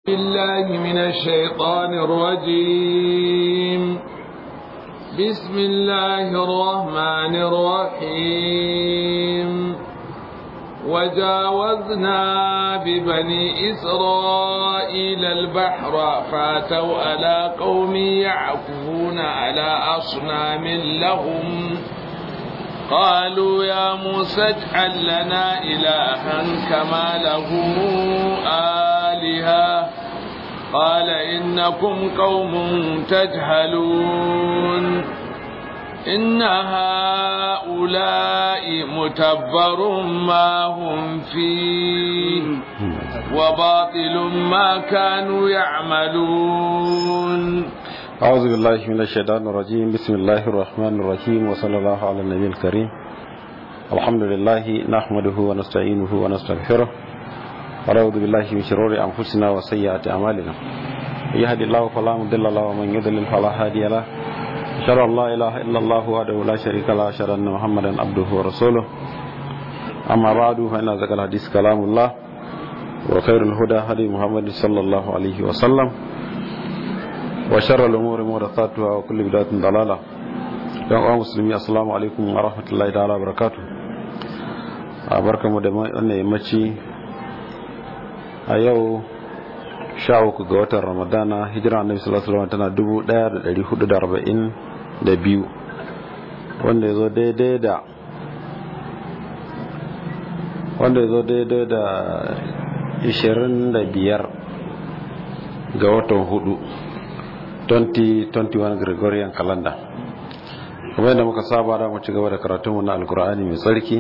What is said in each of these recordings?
بالله من الشيطان الرجيم بسم الله الرحمن الرحيم وجاوزنا ببني إسرائيل البحر فاتوا على قوم يعكفون على أصنام لهم قالوا يا موسى اجعل لنا إلها كما له آلهة قال إنكم قوم تجهلون إن هؤلاء متبر ما هم فيه وباطل ما كانوا يعملون أعوذ بالله من الشيطان الرجيم بسم الله الرحمن الرحيم وصلى الله على النبي الكريم الحمد لله نحمده ونستعينه ونستغفره ونعوذ بالله من شرور أنفسنا وسيئات أعمالنا يهدي الله فلا مضل له ومن يضلل فلا هادي له أشهد أن لا إله إلا الله وحده لا شريك له أشهد أن محمدا عبده ورسوله أما بعد فإن ذكر الحديث كلام الله وخير الهدى هدي محمد صلى الله عليه وسلم وشر الأمور محدثاتها وكل بدعة ضلالة yan uwa musulmi assalamu alaikum wa rahmatullahi ta'ala barakatu a barkamu da wannan yammaci a yau sha uku ga watan ramadana hijira annabi sallallahu alaihi wasallam tana dubu daya da dari hudu da arba'in da biyu wanda ya zo daidai da wanda ya zo daidai da ishirin da biyar ga watan hudu 2021 Gregorian calendar kuma yadda muka saba da mu ci gaba da karatunmu na alkur'ani mai tsarki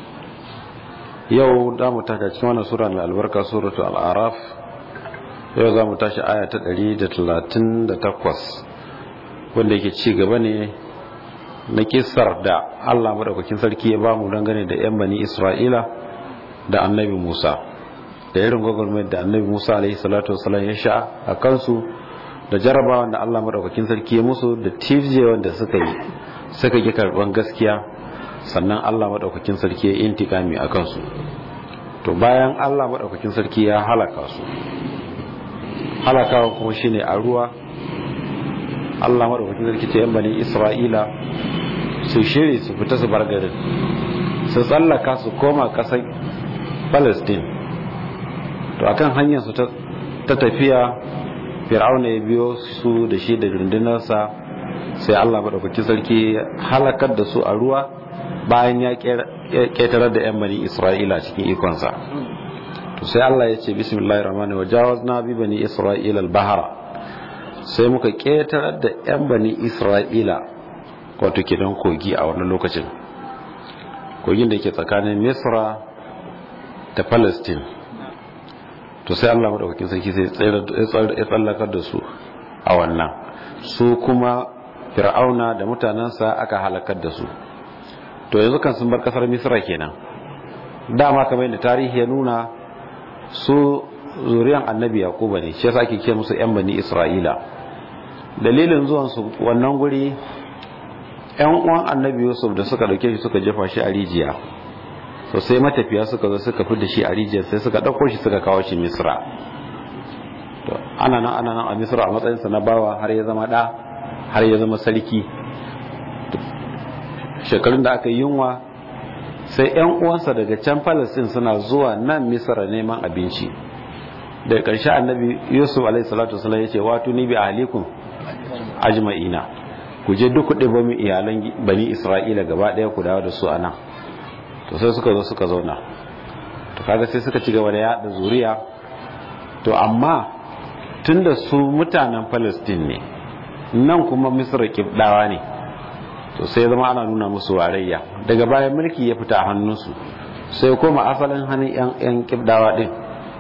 yau da mu taka cikin wannan sura mai albarka suratu al'araf yau za mu tashi aya ta 138 wanda yake ci gaba ne na kisar da allah maɗaukakin sarki ya ba mu dangane da 'yan bani isra'ila da annabi musa da irin gwagwarmai da annabi musa alaihi salatu wasalam ya sha a kansu da jarabawan da Allah madaukakin sarki ya musu da tifje wanda suka yi suka ki karban gaskiya sannan Allah madaukakin sarki ya intikami a kansu to bayan Allah madaukakin sarki ya halaka su halakawa kuma shine a ruwa Allah madaukakin sarki ta yan bani Isra'ila su shiri su fita su bar garin su tsallaka su koma kasar Palestine to akan hanyar su ta tafiya fir'auna ya biyo su da shi da rundunarsa sai allah maɗaukaki sarki halakar da su a ruwa bayan ya ƙetarar da 'yan bani isra'ila cikin ikonsa to sai allah ya ce bismillahir rahmanir wa jawazna bi bani isra'ila al-bahara sai muka ƙetarar da 'yan bani isra'ila wato kidan kogi a wannan lokacin kogin da ke tsakanin misra da palestine to sai Allah madaukakin sarki sai ya tsallakar da su a wannan su kuma fir'auna da mutanensa aka halakar da su to yanzu kan sun bar kasar misra kenan dama kamar yadda tarihi ya nuna su zuriyan annabi yakuba ne shi yasa ake ce musu yan bani isra'ila dalilin zuwan su wannan guri yan uwan annabi yusuf da suka dauke shi suka jefa shi a rijiya to sai matafiya suka zo suka fi da shi a rijiyar sai suka ɗauko shi suka kawo shi misra to ana nan ana nan a misra a matsayinsa na bawa har ya zama ɗa har ya zama sarki shekarun da aka yi yunwa sai yan uwansa daga can palestine suna zuwa nan misra neman abinci daga ƙarshe annabi yusuf alaihi salatu wasallam ya ce wato ni bi ahlikum ajma'ina ku je duk kuɗi ba mu iyalan bani isra'ila gaba ɗaya ku dawo da su a nan to sai suka zo suka zauna to kaga sai suka ci gaba da yada zuriya to amma tunda su mutanen Palestine ne nan kuma Misra kibdawa ne to sai zama ana nuna musu warayya daga bayan mulki ya fita a hannunsu sai koma asalin hannun yan yan kibdawa din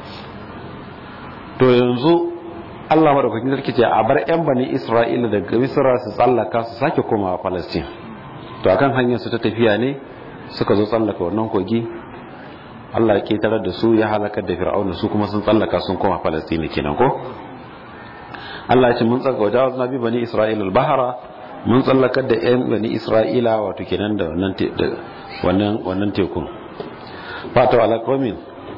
to yanzu Allah madaukakin sarki ce a bar yan bani Isra'ila daga Misra su tsallaka su sake komawa Palestine to akan hanyar su ta tafiya ne suka zo tsallaka wannan kogi Allah ya ketarar da su ya halakar da fir'auna su kuma sun tsallaka sun koma falastini kenan ko Allah ya ce mun tsaka wajawaz nabi bani isra'ila al-bahara mun tsallakar da yan bani isra'ila wato kenan da wannan wannan wannan tekun fata ala qaumin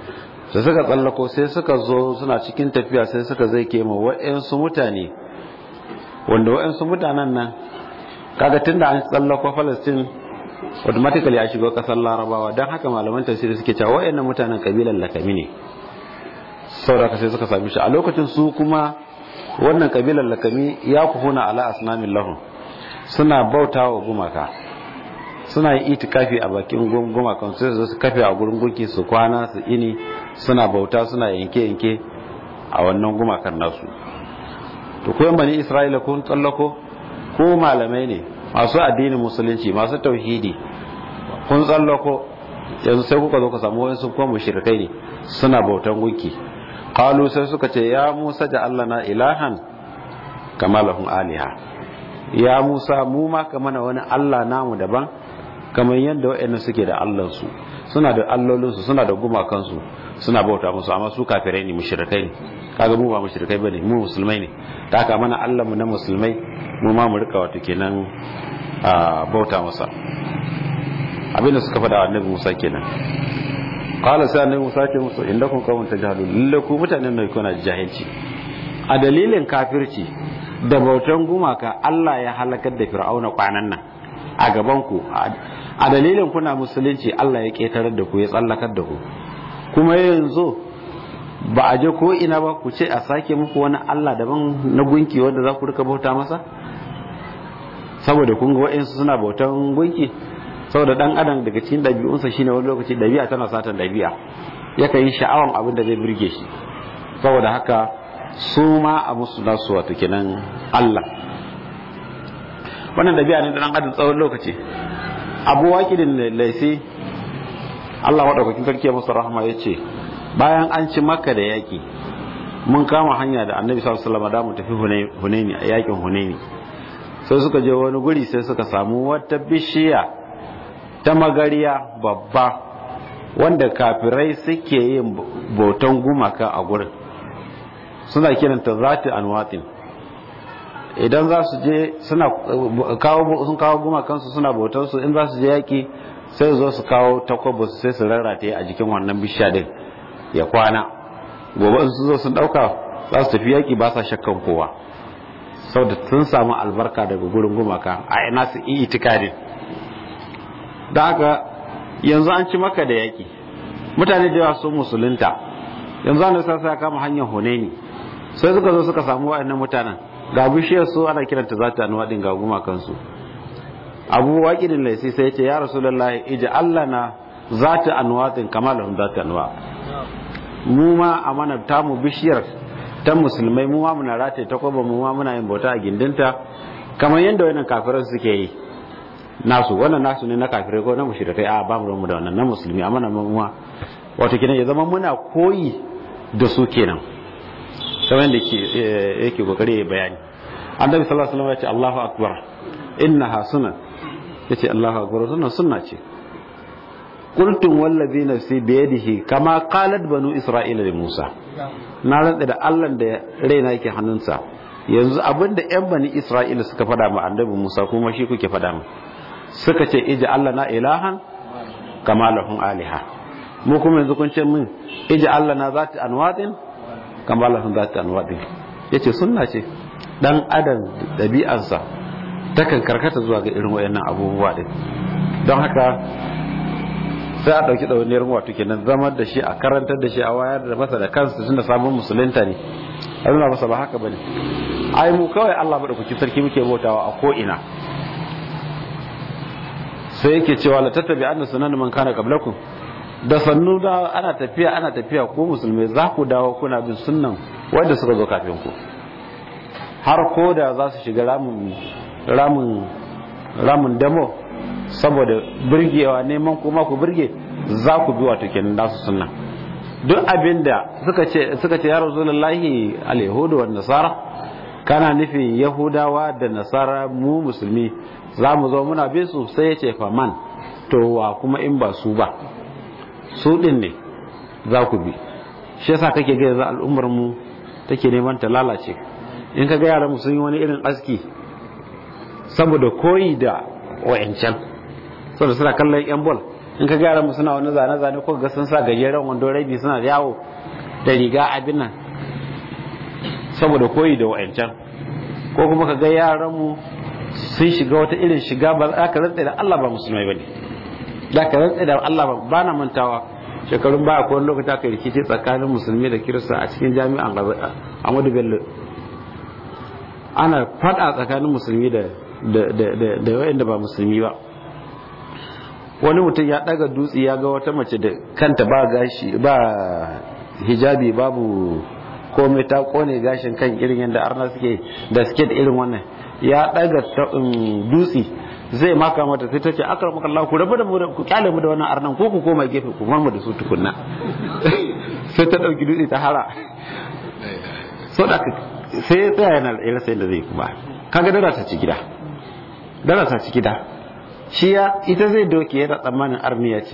da suka tsallako sai suka zo suna cikin tafiya sai suka zai kema wa'yansu mutane wanda wa'yansu mutanen nan kaga tun da an tsallako palestine automatically ya shigo kasar larabawa don haka malaman tafsiri suke cewa wa'yannan mutanen kabilan lakami ne saboda sai suka sami shi a lokacin su kuma wannan kabilan lakami ya kuhuna ala asnamin lahum suna bauta wa gumaka suna yin itikafi a bakin gumakan sai su kafe a gurin gunki su kwana su ini suna bauta suna yanke-yanke a wannan gumakan nasu to koyan bani isra'ila kun tsallako ko malamai ne masu addinin musulunci masu tauhidi kun tsallako yanzu sai kuka zo ka samu wani sun kuma mushrikai ne suna bautan gunki qalu sai suka ce ya musa ja na ilahan kama lahum aliha ya musa mu ma ka mana wani allah namu daban kamar yadda wa'annan suke da allansu suna da allolinsu suna da gumakansu suna bauta musu amma su kafirai ne mushrikai ne kaga mu ba mushrikai bane mu musulmai ne ta haka mana Allah mu na musulmai mu ma mu rika wato kenan a bauta masa abinda suka faɗa wa annabi Musa kenan qala sai annabi Musa ce musu indakum qawmun tajhalun lalle ku mutanen ne kuna jahilci a dalilin kafirci da bautan gumaka Allah ya halakar da fir'auna kwanan nan a gaban ku a dalilin kuna musulunci Allah ya ketarar da ku ya tsallakar da ku kuma yanzu ba a je ko ina ba ku ce a sake muku wani Allah daban na gunki wanda za ku rika bauta masa saboda kun ga wa'insu suna bautan gunki saboda dan adam daga cikin ɗabi'unsa shine wani lokaci ɗabi'a tana satan ɗabi'a yakan yi sha'awan abin da zai birge shi saboda haka su ma a musu nasu wato kenan Allah wannan ɗabi'a ne da dan adam tsawon lokaci abu waƙidin laisi Allah maɗaukakin sarki ya musu rahama ya ce bayan an ci makka da yaƙi mun kama hanya da annabi sallallahu alaihi wasallam da mu tafi hunaini a yaƙin hunaini sai suka je wani guri sai suka samu wata bishiya ta magariya babba wanda kafirai suke yin bautan gumaka a gurin suna kiranta zati anwatin idan za su je suna kawo sun kawo gumakansu suna bautan su in za su je yaki sai zo su kawo takwabo su sai su rarrata a jikin wannan bishiya din ya kwana gobe in su zo sun dauka za su tafi yaki ba sa shakkan kowa saboda sun samu albarka daga gurin gumaka a ina su yi itikadin da haka yanzu an ci maka da yaki mutane da yawa sun musulunta yanzu an da sa kama hanyar huneni sai suka zo suka samu wa'annan mutanen ga bishiyar su ana kiranta za ta anuwa din ga gumakansu abu waƙidin laisi sai ya ce ya rasulullahi ija Allah na za ta anuwa din kama lahun za ta anuwa mu ma a mana tamu bishiyar ta musulmai mu ma muna rataye ta kwaba mu ma muna yin bauta a gindinta kamar yadda wannan kafiran suke yi nasu wannan nasu ne na kafirai ko na mushrikai a ba mu da wannan na musulmi amma na mu wato kenan ya zama muna koyi da su kenan kamar yadda yake kokari ya bayani annabi sallallahu alaihi wasallam ya ce Allahu akbar innaha sunan yace Allahu akbar sunan sunna ce qultum wallazi nafsi biyadihi kama qalat banu isra'ila li Musa na rantsa da Allah da raina yake hannunsa yanzu abinda yan bani isra'ila suka fada ma annabi Musa kuma shi kuke fada mu suka ce ija Allah na ilahan kama lahum aliha mu kuma yanzu kun ce min ija Allah na zati anwadin kama lahum zati anwadin yace sunna ce dan adam dabi'arsa takan karkata zuwa ga irin wayannan abubuwa din don haka sai a ɗauki ɗauniyar wato kenan zamar da shi a karantar da shi a wayar da masa da kansa tun da sabon musulunta ne a nuna masa ba haka bane ai mu kawai Allah maɗaukaki sarki muke bautawa a ko ina sai yake cewa la tattabi anna sunan man kana qablakum da sannu da ana tafiya ana tafiya ko musulmai za ku dawo kuna bin sunnan wanda suka zo kafin ku har ko da za su shiga ramin ramin ramin damo saboda birgewa neman kuma ku birge za ku bi wato kenan nasu sunna duk abinda suka ce suka ce ya rasulullahi al-yahudu wan nasara kana nufin yahudawa da nasara mu musulmi za mu zo muna bin su sai ya ce faman to wa kuma in ba su ba su din ne za ku bi shi yasa kake ga yanzu al'ummar mu take neman ta lalace in ka ga yaran mu sun yi wani irin aski saboda koyi da wayancan saboda suna kallon yan bol in ka gyara mu suna wani zane zane ko ga sun sa gajeren wando rabi suna yawo da riga abin nan saboda koyi da wa'ancan ko kuma ka ga yaran mu sun shiga wata irin shiga ba za ka rantsa da Allah ba musulmai bane za ka rantsa da Allah ba ba na mantawa shekarun baya ko wani lokaci aka rikici tsakanin musulmi da kirista a cikin jami'an Ahmadu Bello ana fada tsakanin musulmi da da wa'anda ba musulmi ba wani mutum ya daga dutse ya ga wata mace da kanta ba gashi ba hijabi babu komai ta kone gashin kan irin yadda arna suke da suke da irin wannan ya daga dutse zai maka mata sai ta ce akar maka Allah ku rabu da mu ku kyale mu da wannan arnan ko ku koma gefe ku mu da su tukunna sai ta dauki dutse ta hara so da sai ya tsaya yana da sai da zai kuma kaga dara ta ci gida dara ta ci gida shi ya ita zai doke yana tsammanin arniya ce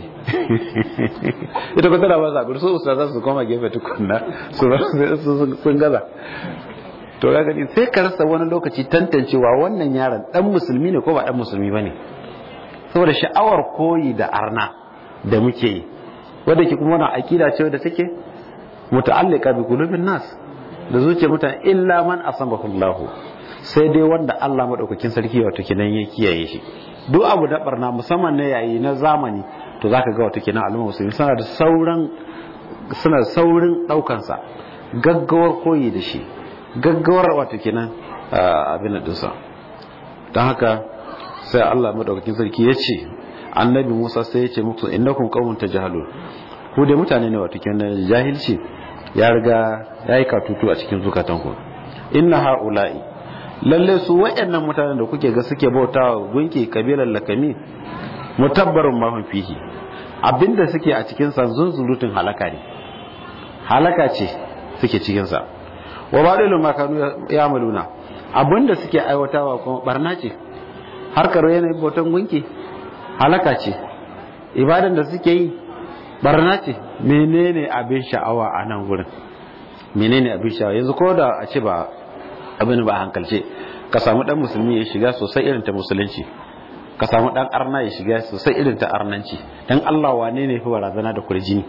ita kuma tana ba zaɓi su usta za su koma gefe tukunna su sun gaza to ga gani sai ka rasa wani lokaci tantancewa wannan yaron dan musulmi ne ko ba dan musulmi bane saboda sha'awar koyi da arna da muke yi wanda ke kuma wannan akida ce wadda take muta'allika bi qulubin nas da zuciyar mutane illa man asabahu Allah sai dai wanda Allah madaukakin sarki wato kenan ya kiyaye shi duk abu da barna musamman na yayi na zamani to zaka ga wato kenan al'umma musulmi suna da sauran suna saurin daukan sa gaggawar koyi da shi gaggawar wato kenan abin da dinsa don haka sai Allah madaukakin sarki ya ce annabi Musa sai ya ce muku innakum qaumun tajhalun ku dai mutane ne wato kenan jahilci ya riga yayi katutu a cikin zukatanku inna haula'i lalle su waɗannan mutanen da kuke ga suke bautawa gunki kabilar lakami mutabbarun ma fihi abinda suke a cikin sa zunzurutun halaka ne halaka ce suke cikin sa wa badilu ma kanu yamaluna abinda suke aiwatawa kuma barna ce harkar yanayin bautan gunki halaka ce ibadan da suke yi barna ce menene abin sha'awa a nan gurin menene abin sha'awa yanzu ko da a ce ba abin ba hankalce ka samu dan musulmi ya shiga sosai irin ta musulunci ka samu dan arna ya shiga sosai irin ta arnanci dan Allah wane ne fi barazana da kurjini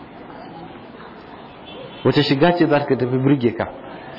wace shiga ce za ka tafi birge ka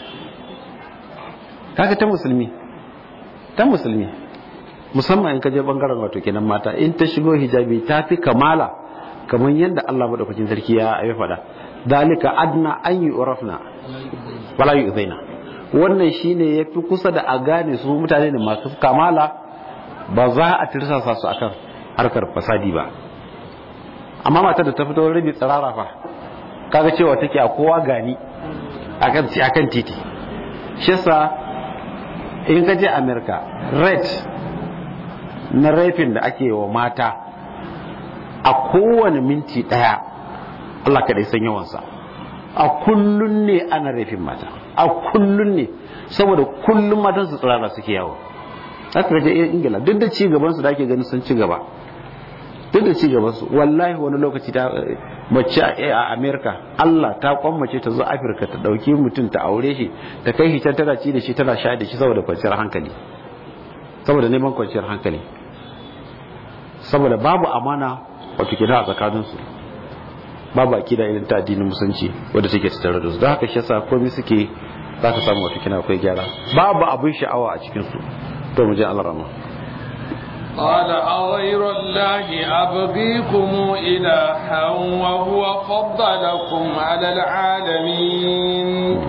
kaga ta musulmi ta musulmi musamman in ka je bangaren wato kenan mata in ta shigo hijabi ta fi kamala kamar yadda Allah madaukakin sarki ya ya faɗa dalika adna an yi urafna wala yu'zaina wannan shine yafi kusa da a gane su mutane ne masu kamala ba za a tirsasa su akan harkar fasadi ba amma matar da ta fito rabi tsirara fa kaga cewa take a kowa gani akan akan titi shi yasa in ka je America rate na rafin da ake wa mata a kowane minti daya Allah kadai san yawansa a kullun ne ana rafin mata a kullun ne saboda kullun matan su tsirara suke yawo haka je ingila duk da ci gaban su da ake ganin sun ci gaba duk da ci gaban su wallahi wani lokaci ta mace a america Allah ta kwammace ta zo afirka ta dauki mutum ta aure shi ta kai shi can tana ci da shi tana sha da shi saboda kwanciyar hankali saboda neman kwanciyar hankali saboda babu amana wato kina a tsakaninsu babu akida irin ta addinin musulunci wadda take tattare da su don haka shi yasa komai suke za ka samu wato kina akwai gyara babu abin sha'awa a cikin su to mu je Allah rahma قال أغير الله أبغيكم إلها وهو فضلكم على العالمين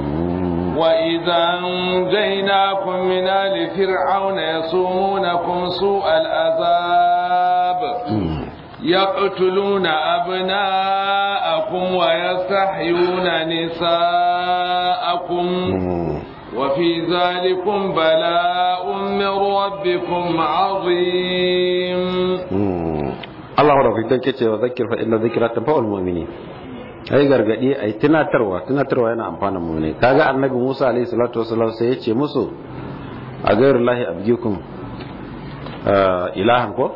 وإذا أنجيناكم من آل فرعون يصومونكم سوء العذاب يقتلون أبناءكم ويستحيون نساءكم وفي ذلكم بلاء من ربكم عظيم الله ربك كيتي وذكر فإن ذكرى تنفع المؤمنين ai gargadi ai tunatarwa tunatarwa yana amfana mu ne kaga annabi Musa alaihi salatu wasallam sai ya ce musu a gairullahi abgikum ilahan ko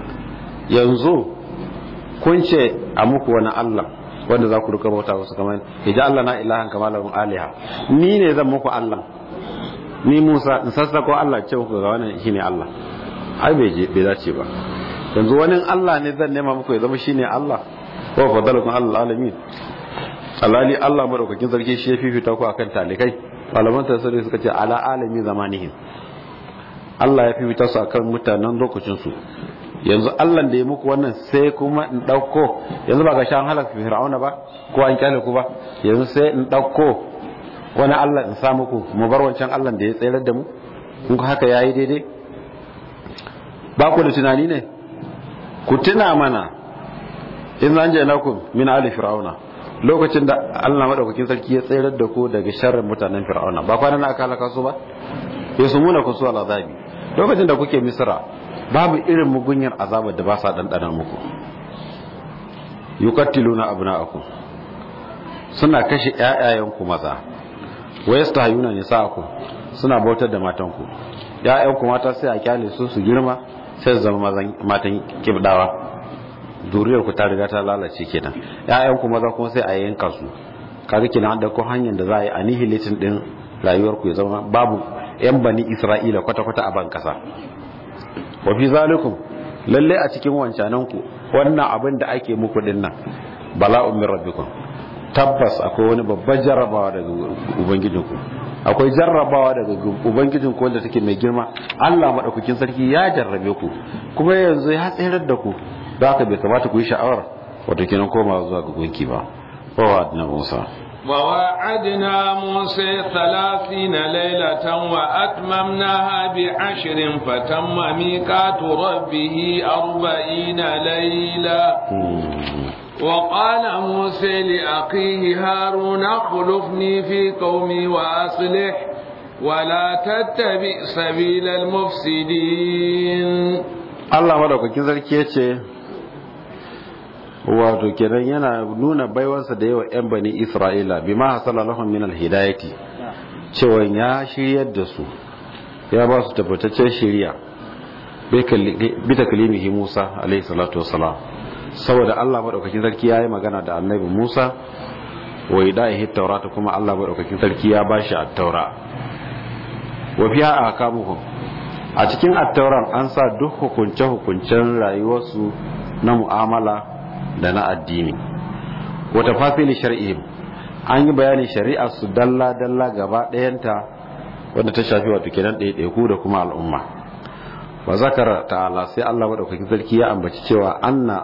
yanzu kun ce a muku wani Allah wanda za ku rika bauta wasu kamar ya Allah na ilahan kamar lahum aliha ni ne zan muku Allah ni Musa in sassako Allah ce muku ga wannan shine Allah ai bai je bai dace ba yanzu wani Allah ne zan nema muku ya zama shine Allah wa fadalakum alal alamin alali Allah madaukakin sarki shi ya fifita ku akan talikai malaman tafsiri suka ce ala alami zamanihim Allah ya fifita su akan mutanen lokacin su yanzu Allah da ya muku wannan sai kuma in dauko yanzu ba ga shan halaka fir'auna ba ko an kyale ku ba yanzu sai in dauko wani Allah in sa muku mu bar wancan Allah da ya tsayar da mu in ku haka yayi daidai ba ku da tunani ne ku tuna mana in zan je nakum min ali fir'auna lokacin da Allah madaukakin sarki ya tsayar da ku daga sharrin mutanen fir'auna ba kwana na aka halaka su ba yasumuna ku su al'azabi lokacin da kuke misra babu irin mugunyar azabar da ba sa dandana muku yuqattiluna abna'akum suna kashe ƴaƴayenku maza wa yastahayuna nisa'akum suna bautar da matanku ƴaƴanku mata sai a kyale su su girma sai su zama matan kibdawa duriyar ku ta riga ta lalace kenan ƴaƴan ku maza kuma sai a yanka su kaga kenan da ko hanyar da za a yi annihilating din rayuwar ku ya zama babu yan bani Isra'ila kwata kwata a ban kasa wa fi zalikum lalle a cikin wancanan ku wannan abin da ake muku din nan bala'un min rabbikum tabbas akwai wani babban jarrabawa daga ubangijinku akwai jarrabawa daga ubangijinku wanda take mai girma Allah madaukakin sarki ya jarrabe ku kuma yanzu ya tsayar da ku da haka bai kamata ku yi sha'awar wato kenan koma zuwa ga gunki ba wa wa'adna Musa ووعدنا موسى ثلاثين ليلة وأتممناها بعشر فتم ميقات ربه أربعين ليلة وقال موسى لأخيه هارون اخلفني في قومي وأصلح ولا تتبع سبيل المفسدين Allah madaukakin sarki ya ce wato kenan yana nuna baiwarsa da yawa 'yan bani isra'ila bi ma hasala lahum min alhidayati cewa ya shiryar da su ya ba su tabbataccen shiriya bi taklimihi Musa alaihi salatu wassalam saboda Allah madaukakin sarki ya yi magana da annabi Musa wa idahi taurata kuma Allah madaukakin sarki ya ba shi at-taura wa fiha ahkamuhum a cikin attauran an sa duk hukunce-hukuncen rayuwarsu na mu'amala da na addini wata fasili shari'im an yi bayanin shari'ar su dalla-dalla gaba ɗayanta wadda ta shafi wato kenan ɗaiɗaiku da kuma al'umma ba zakara ta'ala sai Allah maɗaukakin sarki ya ambaci cewa anna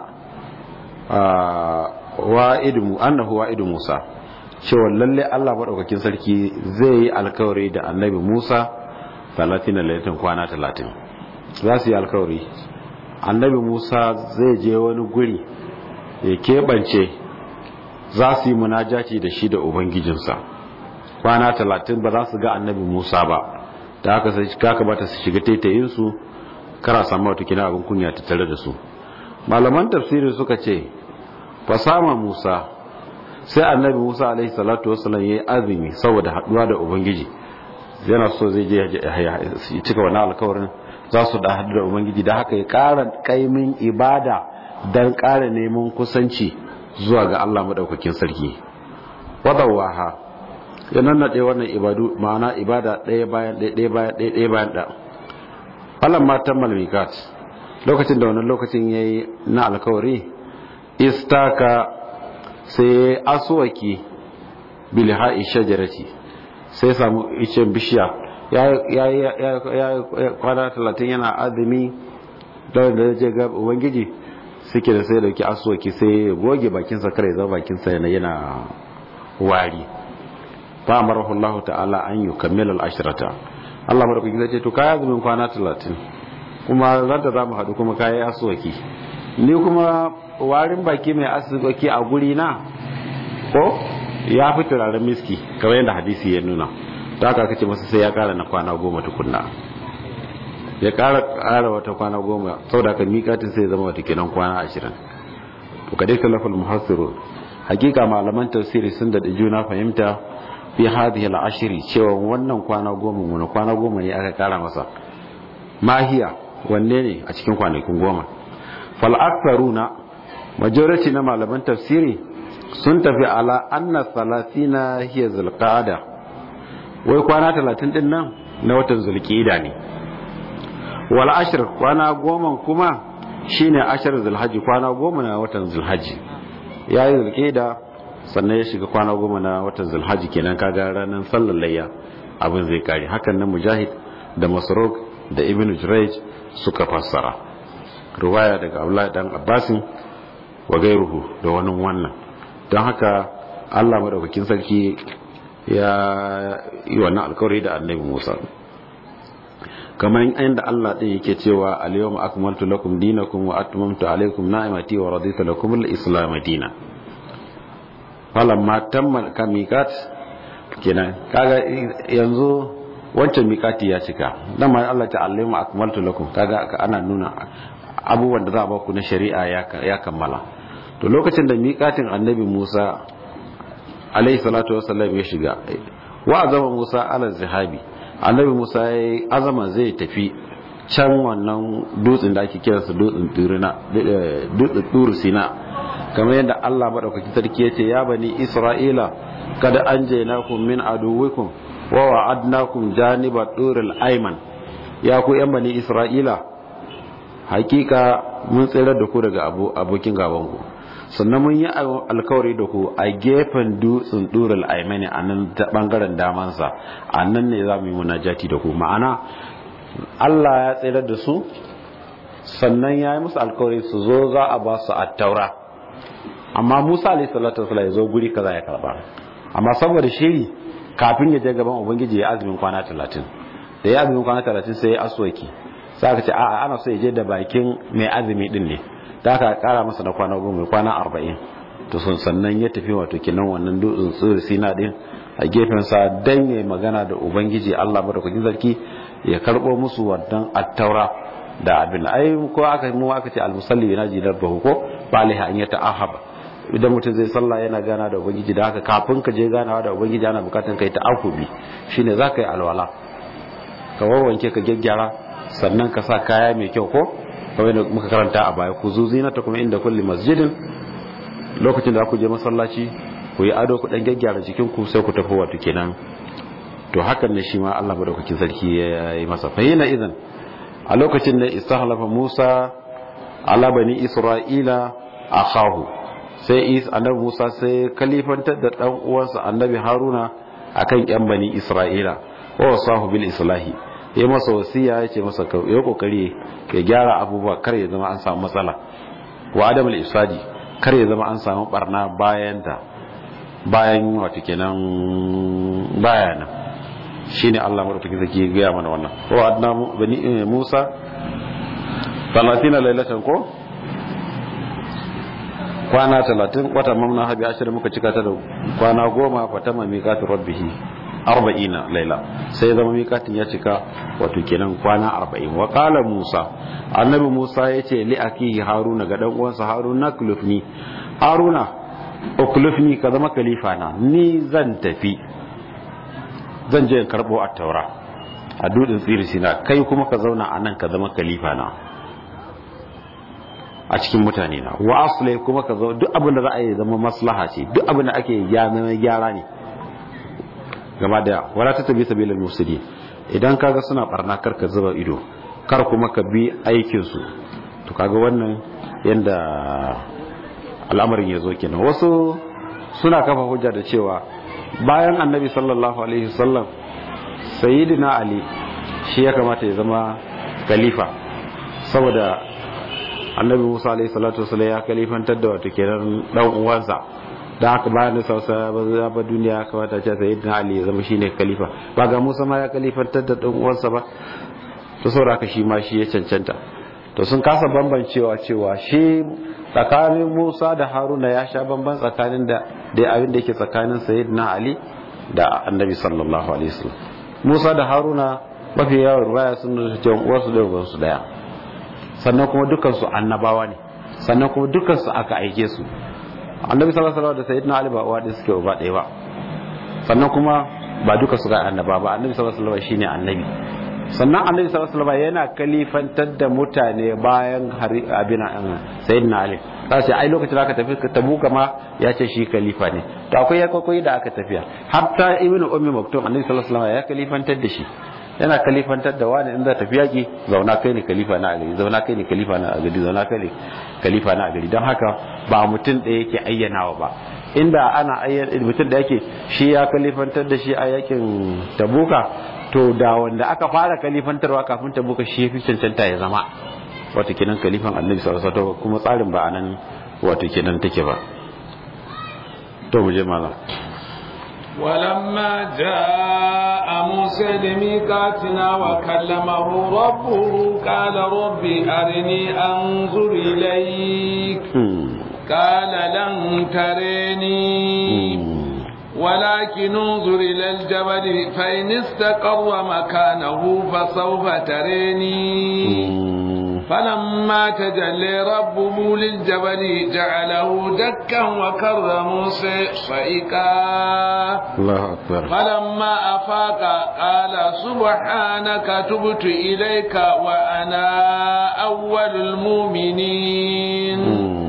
wa'idu annahu wa'idu Musa cewa lalle Allah maɗaukakin sarki zai yi alkawari da annabi Musa talatin da laifin kwana talatin za su yi alkawari annabi musa zai je wani guri ya keɓance za su yi munajaci da shi da ubangijinsa kwana talatin ba za su ga annabi musa ba da haka sai kaka bata su shiga taitayinsu kara samu wata kina abin kunya ta tare da su malaman tafsiri suka ce fasama musa sai annabi musa alaihi salatu wasallam ya yi azumi saboda haɗuwa da ubangiji yana so zai je ya cika wani alkawarin za su da hadu da ubangiji da haka ya ƙara kaimin ibada don ƙara neman kusanci zuwa ga Allah maɗaukakin sarki wadawaha ya nannaɗe wannan ibadu ma'ana ibada ɗaya bayan ɗaya ɗaya bayan ɗaya ɗaya bayan ɗaya falan matan malmikat lokacin da wannan lokacin ya yi na alkawari istaka sai asuwaki bilha'i shajarati sai samu icen bishiya ya kwana talatin yana azumi da da je ga ubangiji suke da sai dauki asuwaki sai goge bakinsa kare zama bakinsa yana yana wari fa amarahu Allah ta'ala an yukammila al-ashrata Allah madaukaki zai ce to kai azumin kwana talatin kuma ran da zamu hadu kuma kai asuwaki ni kuma warin baki mai asuwaki a guri na ko ya fi turaren miski kamar yadda hadisi ya nuna ta haka kace masa sai ya kara na kwana goma tukunna ya kara kara wata kwana goma saboda ka mikatin sai zama wata kenan kwana ashirin to kadai kalafal muhassiru hakika malaman tafsiri sun da juna fahimta fi hadhihi al-ashri cewa wannan kwana goma wani kwana goma ne aka kara masa mahiya wanne ne a cikin kwanakin goma fal aktharuna majority na malaman tafsiri sun tafi ala anna salatina hiya zulqa'ada wai kwana talatin din nan na watan zulqa'ida ne wal ashr kwana goma kuma shine ashar zulhaji kwana goma na watan zulhaji ya yi zulkeda sannan ya shiga kwana goma na watan zulhaji kenan kaga ranar sallar layya abin zai kare hakan nan mujahid da masarok da ibn jurayj suka fassara ruwaya daga abdullahi dan abbasin wa gairuhu da wani wannan don haka allah madaukakin sarki ya yi wannan alkawari da annabi musa kamar inda Allah ɗin yake cewa al-yawma akmaltu lakum dinakum wa atmamtu alaykum ni'mati wa raditu lakum al-islam dinan falamma tamma kamikat kenan kaga yanzu wancan mikati ya cika dan ma Allah ta al-yawma akmaltu lakum kaga ana nuna abubuwan da za a ba ku na shari'a ya kammala to lokacin da mikatin annabi Musa alayhi salatu wassalam ya shiga wa azama Musa ala zihabi annabi musa ya yi azama zai tafi can wannan dutsen da ake kiransa dutsen turu sina kamar yadda allah maɗaukaki sarki ya ce ya bani isra'ila kada an je nakum min aduwikum wa wa'adnakum janiba turil ayman ya ku yan bani isra'ila hakika mun tsere da ku daga abokin gabanku sannan mun yi alkawari da ku a gefen dutsen durul aimani a nan ta bangaren damansa a nan ne za mu yi munajati da ku ma'ana Allah ya tsere da su sannan ya yi musu alkawari su zo za a ba su attaura amma Musa alayhi salatu wasallam ya zo guri kaza ya karba amma saboda shiri kafin ya je gaban ubangiji ya azumin kwana 30 da ya azumin kwana 30 sai ya aswaki sai aka ce a'a ana so ya je da bakin mai azumi din ne da aka kara masa na kwana goma kwana arba'in to sun sannan ya tafi wato kinan wannan dutsen tsiri sina din a gefen sa dan ya magana da ubangiji Allah madaukakin sarki ya karbo musu wannan attaura da abin ai ko aka mu aka ce almusalli yana jidar bahu ko baliha an yata ahaba idan mutum zai sallah yana gana da ubangiji da haka kafin ka je ganawa da ubangiji ana bukatan kai ta akubi shine zaka yi alwala ka wawanke ka gyaggyara sannan ka sa kaya mai kyau ko kamar da muka karanta a baya ku zuzina ta kuma inda kulli masjidin lokacin da ku je masallaci ku yi ado ku dan gyaggyara jikin ku sai ku tafi wato kenan to hakan ne shi ma Allah madaukakin sarki ya yi masa fahina idan a lokacin da istahlafa Musa ala bani Isra'ila akahu sai is annabi Musa sai kalifantar da dan uwansa annabi Haruna akan yan bani Isra'ila wa wasahu bil islahi ya masa wasiya ya ce masa ya kokari ya gyara abubuwa kar ya zama an samu matsala wa adam al-ifsadi kar ya zama an samu barna bayan ta bayan wato kenan bayana shine Allah madaukakin zaki ya ga mana wannan wa adna bani Musa 30 lailatan ko kwana 30 wata mamna habi ashir muka cika ta da kwana goma fatama miqatu rabbihi arba'ina laila sai zama mikatin ya cika wato kenan kwana arba'in wa qala musa annabi musa ya ce li akihi haruna ga dan uwansa haruna kulufni haruna ukulufni ka zama khalifa na ni zan tafi zan je in karbo at-taura a dudin tsiri sina kai kuma ka zauna a nan ka zama khalifa na a cikin mutane na wa aslai kuma ka zo duk abin da za a yi zama maslaha ce duk abin da ake zama gyara ne gaba daya wala ta tabi sabilal mufsidi idan kaga suna barna kar ka zuba ido kar kuma ka bi aikin su to kaga wannan yanda al'amarin ya zo kenan wasu suna kafa hujja da cewa bayan annabi sallallahu alaihi wasallam sayyidina ali shi ya kamata ya zama khalifa saboda annabi musa alaihi salatu wasallam ya khalifantar da wato kenan dan uwansa da haka bayan da sausa ba ba duniya ya kamata ce sayyidina ali ya zama shine khalifa ba ga musa ma ya khalifantar da dan uwansa ba to saboda haka shi ma shi ya cancanta to sun kasa bambancewa cewa shi tsakanin Musa da Haruna ya sha bamban tsakanin da da abin da yake tsakanin Sayyidina Ali da Annabi sallallahu alaihi wasallam Musa da Haruna mafi yawan ruwaya sun nuna cewa uwarsu da ubansu daya sannan kuma dukkan su annabawa ne sannan kuma dukkan su aka aike su Annabi sallallahu alaihi wasallam da Sayyidina Ali ba uwa da suke uba ɗaya ba sannan kuma ba duka su ga annaba ba Annabi sallallahu alaihi wasallam shine annabi sannan annabi sallallahu alaihi wasallam yana kalifantar da mutane bayan abin sayyidina ali sai ai lokacin da aka tafi tabuka ma ya ce shi khalifa ne to akwai ya kokoyi da aka tafiya hatta ibnu ummi maktum annabi sallallahu alaihi wasallam ya kalifantar da shi yana kalifantar da wani in za tafi yaki zauna kai ne kalifa na a gari zauna kai ne kalifa na a gari zauna kai ne kalifa na a gari don haka ba mutum ɗaya yake ayyanawa ba inda ana ayyana mutum da yake shi ya kalifantar da shi a yakin tabuka to da wanda aka fara kalifantarwa kafin tabuka shi ya fi cancanta ya zama wato kenan kalifan annabi sallallahu alaihi wasallam kuma tsarin ba anan wato kenan take ba to mu je malam ولما جاء موسى لميقاتنا وكلمه ربه قال رب أرني أنظر إليك قال لن تريني ولكن انظر إلى الجبل فإن استقر مكانه فسوف تريني فلما تجلى ربه للجبل جعله دكا وكر موسى صعقا الله أكبر فلما أفاق قال سبحانك تبت إليك وأنا أول المؤمنين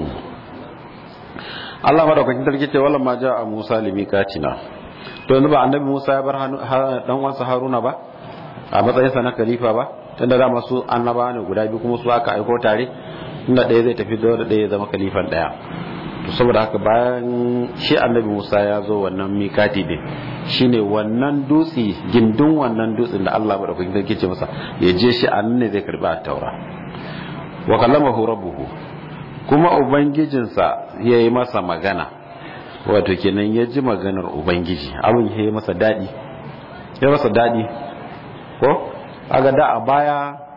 Allah madaukakin sarki ce wala ma a Musa limikatina to yanzu ba annabi Musa ya bar dan uwansa Haruna ba a matsayinsa na khalifa ba tunda da masu annaba ne guda biyu kuma su aka aiko tare inda ɗaya zai tafi da ɗaya ya zama khalifan ɗaya to saboda haka bayan shi annabi Musa ya zo wannan mikati ne shine wannan dutse gindin wannan dutsen da Allah madaukakin sarki ce masa ya je shi a nan ne zai karbi at-taura wa kallamahu rabbuhu kuma ubangijinsa ya yi masa magana wato kenan ya ji maganar ubangiji abin ya yi masa daɗi ya masa daɗi ko aga da a baya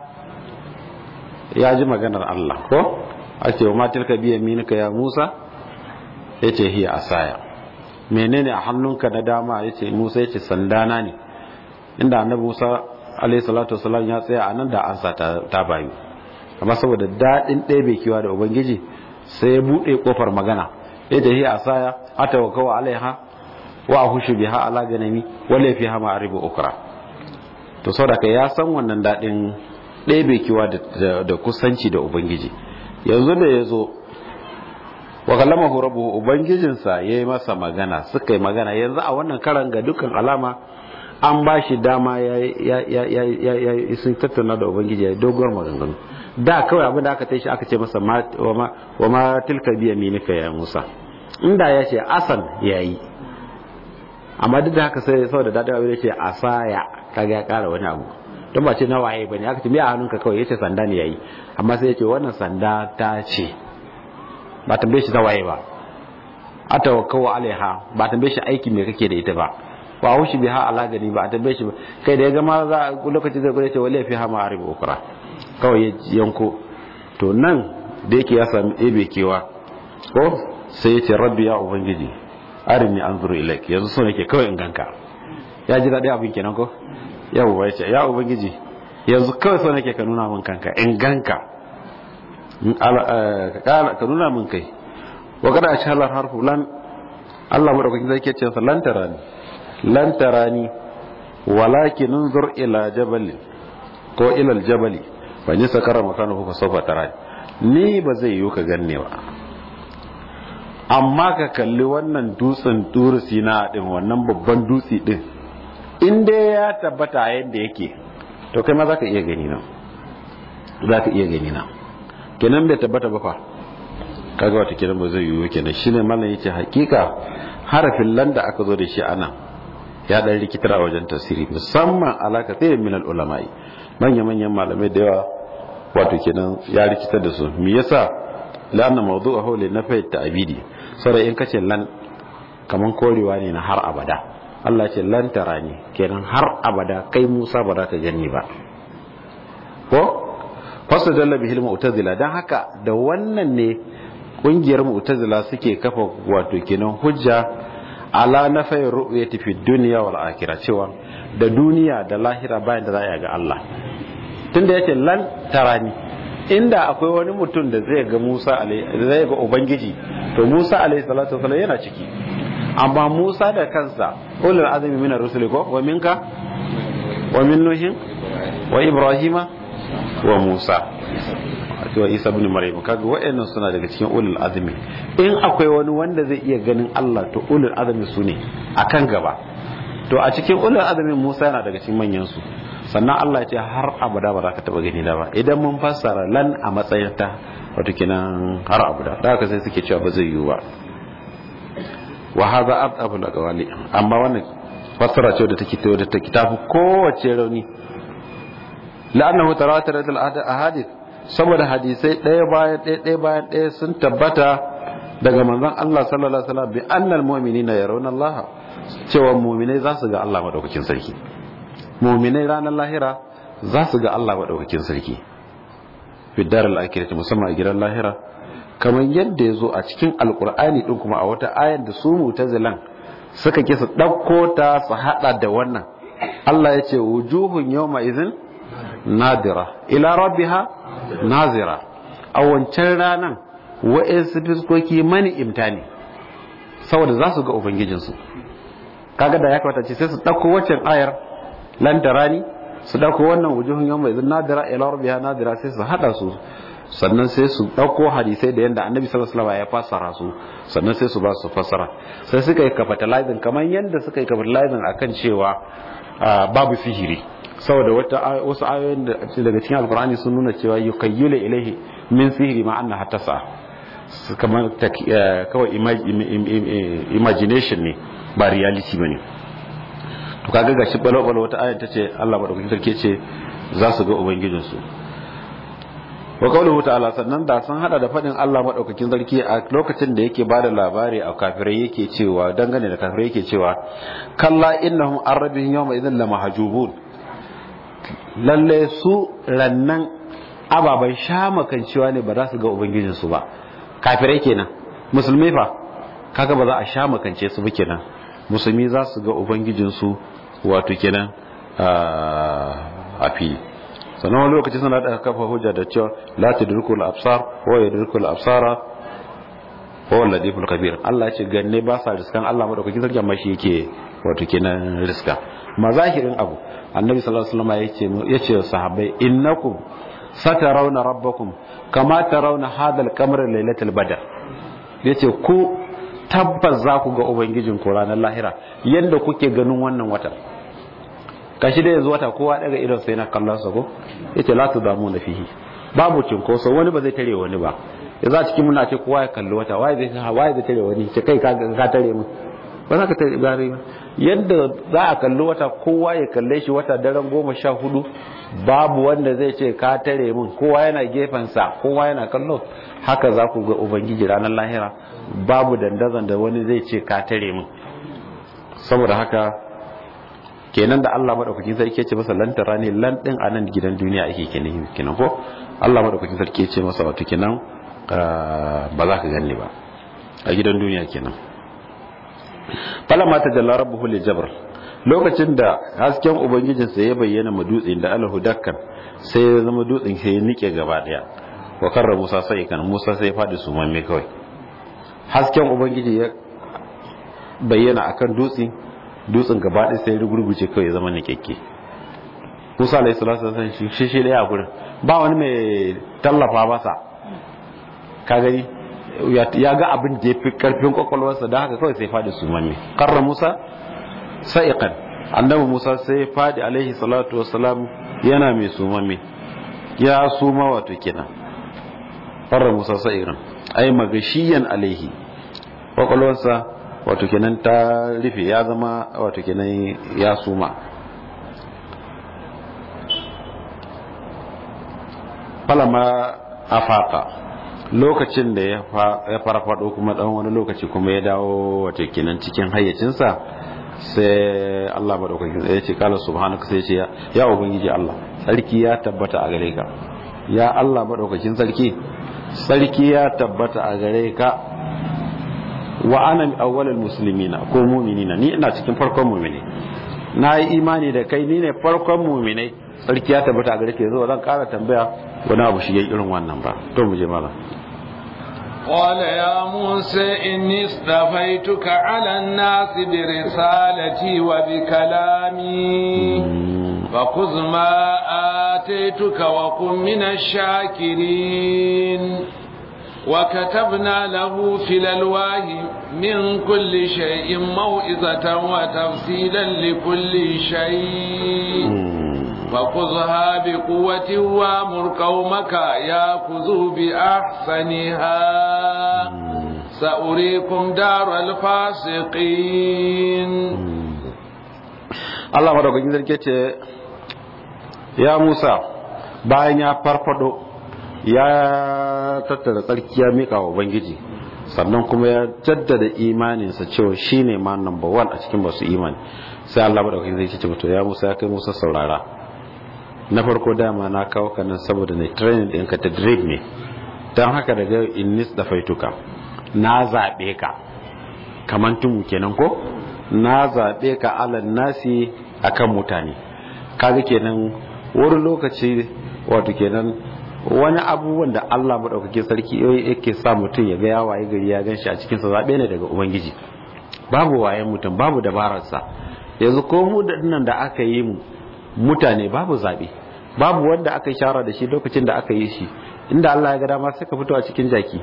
ya ji maganar Allah ko a ce wa matilka biya minika ya musa ya ce hiya asaya menene a hannunka na dama ya ce musa ya ce sandana ne inda annabi musa alaihi salatu wasalam ya tsaya a nan da ansa ta bayu amma saboda daɗin ɗebe kiwa da ubangiji sai ya buɗe ƙofar magana ya ce hiya asaya ata wa kawa alaiha wa a hushu biha ala ganami wala fi hama aribu ukra to saboda ya san wannan daɗin ɗebe kiwa da kusanci da ubangiji yanzu da ya zo wa kallama rabbuhu ubangijinsa ya yi masa magana suka yi magana yanzu a wannan karan ga dukkan alama an ba shi dama ya sun tattauna da ubangiji ya yi doguwar maganganu da kawai abin da aka tashi aka ce masa wa ma tilka biya minika ya musa inda ya ce asan ya yi amma duk da haka sai saboda daɗin abin da ce asaya kaga ya ƙara wani abu don ba ce na waye ba ne aka ce me a hannunka kawai ya ce sanda ne ya yi amma sai ya ce wannan sanda ta ce ba tambaye shi ta waye ba a tawakkawa alaiha ba tambaye shi aiki me kake da ita ba ba haushi biha ala gani ba a tambaye shi ba kai da ya gama za a lokaci zai gwada ce wale fi hama a riba ukura kawai ya yanko to nan da yake ya sami ebe kewa ko sai ya ce rabbi ya ubangiji arini an zuru ilaik yanzu so nake kawai in ganka ya ji daɗi abin kenan ko yawwa ya ce ya ubangiji yanzu kawai so nake ka nuna min kanka in ganka ka nuna min kai wa kada a shalar harfu lan Allah madaukakin zai ke ce sa lan tarani lan tarani walakin unzur ila jabali ko ila aljabali fa ni sakara makanahu fa sawfa tarani ni ba zai yiwu ka ganne ba amma ka kalli wannan dutsen turusi na din wannan babban dutse din in dai ya tabbata yadda yake to kai ma za ka iya gani na za ka iya gani na kenan bai tabbata ba fa kaga wata kenan ba zai yiwu kenan shine mallan yace hakika harafin landa aka zo da shi ana ya dan rikitar a wajen tafsiri musamman alaka sai min ulama'i manya manyan malamai da yawa wato kenan ya rikitar da su me yasa la'anna mawdu'uhu li nafi ta'bidi saboda in kace lan kaman korewa ne na har abada Allah ce lan tarani kenan har abada kai Musa ba za ka gani ba ko fasa dalla bihil mu'tazila dan haka da wannan ne kungiyar mu'tazila suke kafa wato kenan hujja ala nafai ru'yati fi dunya wal akhirah cewa da duniya da lahira bayan da za a ga Allah tunda yace lan tarani inda akwai wani mutum da zai ga Musa alaihi zai ga ubangiji to Musa alaihi salatu wasallam yana ciki amma Musa da kansa ulul azmi minar rusuli ko wa minka wa min nuhin wa ibrahima wa Musa wa Isa ibn Maryam kaga waɗannan suna daga cikin ulul azmi in akwai wani wanda zai iya ganin Allah to ulul azmi su ne akan gaba to a cikin ulul azumin Musa yana daga cikin manyan su sannan Allah ya ce har abada ba za ka taba gani da ba idan mun fassara lan a matsayin ta wato kenan har abada da haka sai suke cewa ba zai yiwu ba wa hadha abdabul aqwali amma wannan fassara ce da take da take tafi kowace rauni la'annahu tawatarat al ahadith saboda hadisai ɗaya bayan ɗaya ɗaya bayan ɗaya sun tabbata daga manzon Allah sallallahu alaihi wasallam bi annal mu'minina yarawna Allah cewa mu'minai za su ga Allah madaukakin sarki mu'minai ranar lahira za su ga Allah madaukakin sarki fi daral akhirati musamman a gidan lahira kamar yadda ya zo a cikin alkur'ani din kuma a wata ayar da su mutazilan suka ki su ɗauko ta su haɗa da wannan Allah ya ce wujuhun yawma izin nadira ila rabbiha nazira a wancan ranan wa'insu fiskoki mani imtani saboda za su ga ubangijinsu kaga da ya kamata ce sai su ɗauko waccan ayar lantarani su ɗauko wannan wujuhun yawma izin nadira ila rabbiha nadira sai su haɗa su sannan sai su ɗauko hadisai da yadda annabi sallallahu alaihi ya fassara su sannan sai su ba su fassara sai suka yi capitalizing kamar yadda suka yi capitalizing akan cewa babu sihiri saboda wata wasu ayoyin da daga cikin alkur'ani sun nuna cewa yukayyula ilaihi min sihiri ma anna hatasa kamar kawai imagination ne ba reality bane to kaga gashi balo balo wata ayar ta ce Allah madaukakin sarki ce za su ga ubangijinsu wa qawluhu ta'ala sannan da sun hada da fadin Allah madaukakin sarki a lokacin da yake bada labari a kafirai yake cewa dangane da kafirai yake cewa kalla innahum arabihim yawma idhin lamahjubun lalle su rannan ababan shamakan cewa ne ba za su ga ubangijin su ba kafirai kenan musulmi fa kaga ba za a shamakance su ba kenan musulmi za su ga ubangijin su wato kenan a fili sannan wani lokaci suna da kafa hujja da cewa la tudrikul absar wa yudrikul absara wa wal ladiful kabir Allah ce ganne ba sa riskan Allah madaukakin sarki amma shi yake wato kenan riska mazahirin abu annabi sallallahu alaihi wasallam yace yace sahabbai innakum satarawna rabbakum kama tarawna hadal qamar lailatul badr yace ku tabbas za ku ga ubangijin ku ranar lahira yanda kuke ganin wannan watan kashi da yanzu wata kowa daga idon sai na kallon sa ko yace la tu damu na fihi babu cinkoso wani ba zai tare wani ba ya za cikin muna ce kowa ya kalli wata waye zai waye zai tare wani ce kai ka ka tare mu ba za ka tare bare ba yadda za a kalli wata kowa ya kalle shi wata daren goma sha hudu babu wanda zai ce ka tare mun kowa yana gefen sa kowa yana kallo haka za ku ga ubangiji ranar lahira babu dandazon da wani zai ce ka tare mun saboda haka kenan da Allah madaukakin sarki ya ce masa lantara ne lan din a nan gidan duniya ake kenan kenan ko Allah madaukakin sarki ya ce masa wato kenan ba za ka ganni ba a gidan duniya kenan falamma tajalla rabbuhu li jabr lokacin da hasken ubangijinsa ya bayyana ma dutsen da alahu dakkan sai ya zama dutsen sai ya nike gaba daya wa karra Musa sai kan Musa sai ya fadi su mamme kawai hasken ubangiji ya bayyana akan dutsen dutsen gaba ɗaya sai rugurguje kawai zama nikekke musa alayhi salatu wasallam shi shi shi a gurin ba wani mai tallafa masa ka gani ya ga abin da ya fi karfin kwakwalwarsa da haka kawai sai faɗi su manne karra musa sa'iqan annabi musa sai faɗi alaihi salatu wasalam yana mai sumamme ya suma wato kenan karra musa sa'iqan ai magashiyan alaihi kwakwalwarsa wato kenan ta rufe ya zama wato kenan ya suma falama afaka lokacin da ya farfado kuma dan wani lokaci kuma ya dawo wato kenan cikin hayyacinsa sai Allah madaukakin ya ce kala subhanaka sai ya ce ya ubangiji Allah sarki ya tabbata a gare ka ya Allah madaukakin sarki sarki ya tabbata a gare ka wa ana awwalul muslimina ko mu'minina ni ina cikin farkon mu'mini na yi imani da kai ni ne farkon mu'minai sarki ya tabbata a gare ka yanzu zan ƙara tambaya wani abu shi yayi irin wannan ba to mu je malam قال يا موسى إني اصطفيتك على الناس برسالتي وبكلامي فخذ ما آتيتك وكن من الشاكرين وكتبنا له في الألواح من كل شيء موعظة وتفصيلا لكل شيء فخذها بقوة وامر قومك ياخذوا بأحسنها سأريكم دار الفاسقين Allah madaukakin sarki ce ya Musa bayan ya farfado ya tattara tsarki ya mika wa Ubangiji sannan kuma ya jaddada imaninsa cewa shine ma number one a cikin masu imani sai Allah madaukakin sarki ce to ya Musa ya kai Musa saurara na farko dama na kawo ka nan saboda ne training ɗinka ta drip ne don haka daga innis da faituka na zaɓe ka kamar tumu kenan ko na zaɓe ka alan nasi akan mutane kaga kenan wani lokaci wato kenan wani abubuwan da Allah maɗaukakin sarki yake sa mutum ya ga ya waye gari ya gan shi a cikinsa zaɓe ne daga ubangiji babu wayen mutum babu dabararsa yanzu ko mu da nan da aka yi mu mutane babu zaɓe babu wanda aka yi shara da shi lokacin da aka yi shi inda Allah ya ga dama sai ka fito a cikin jaki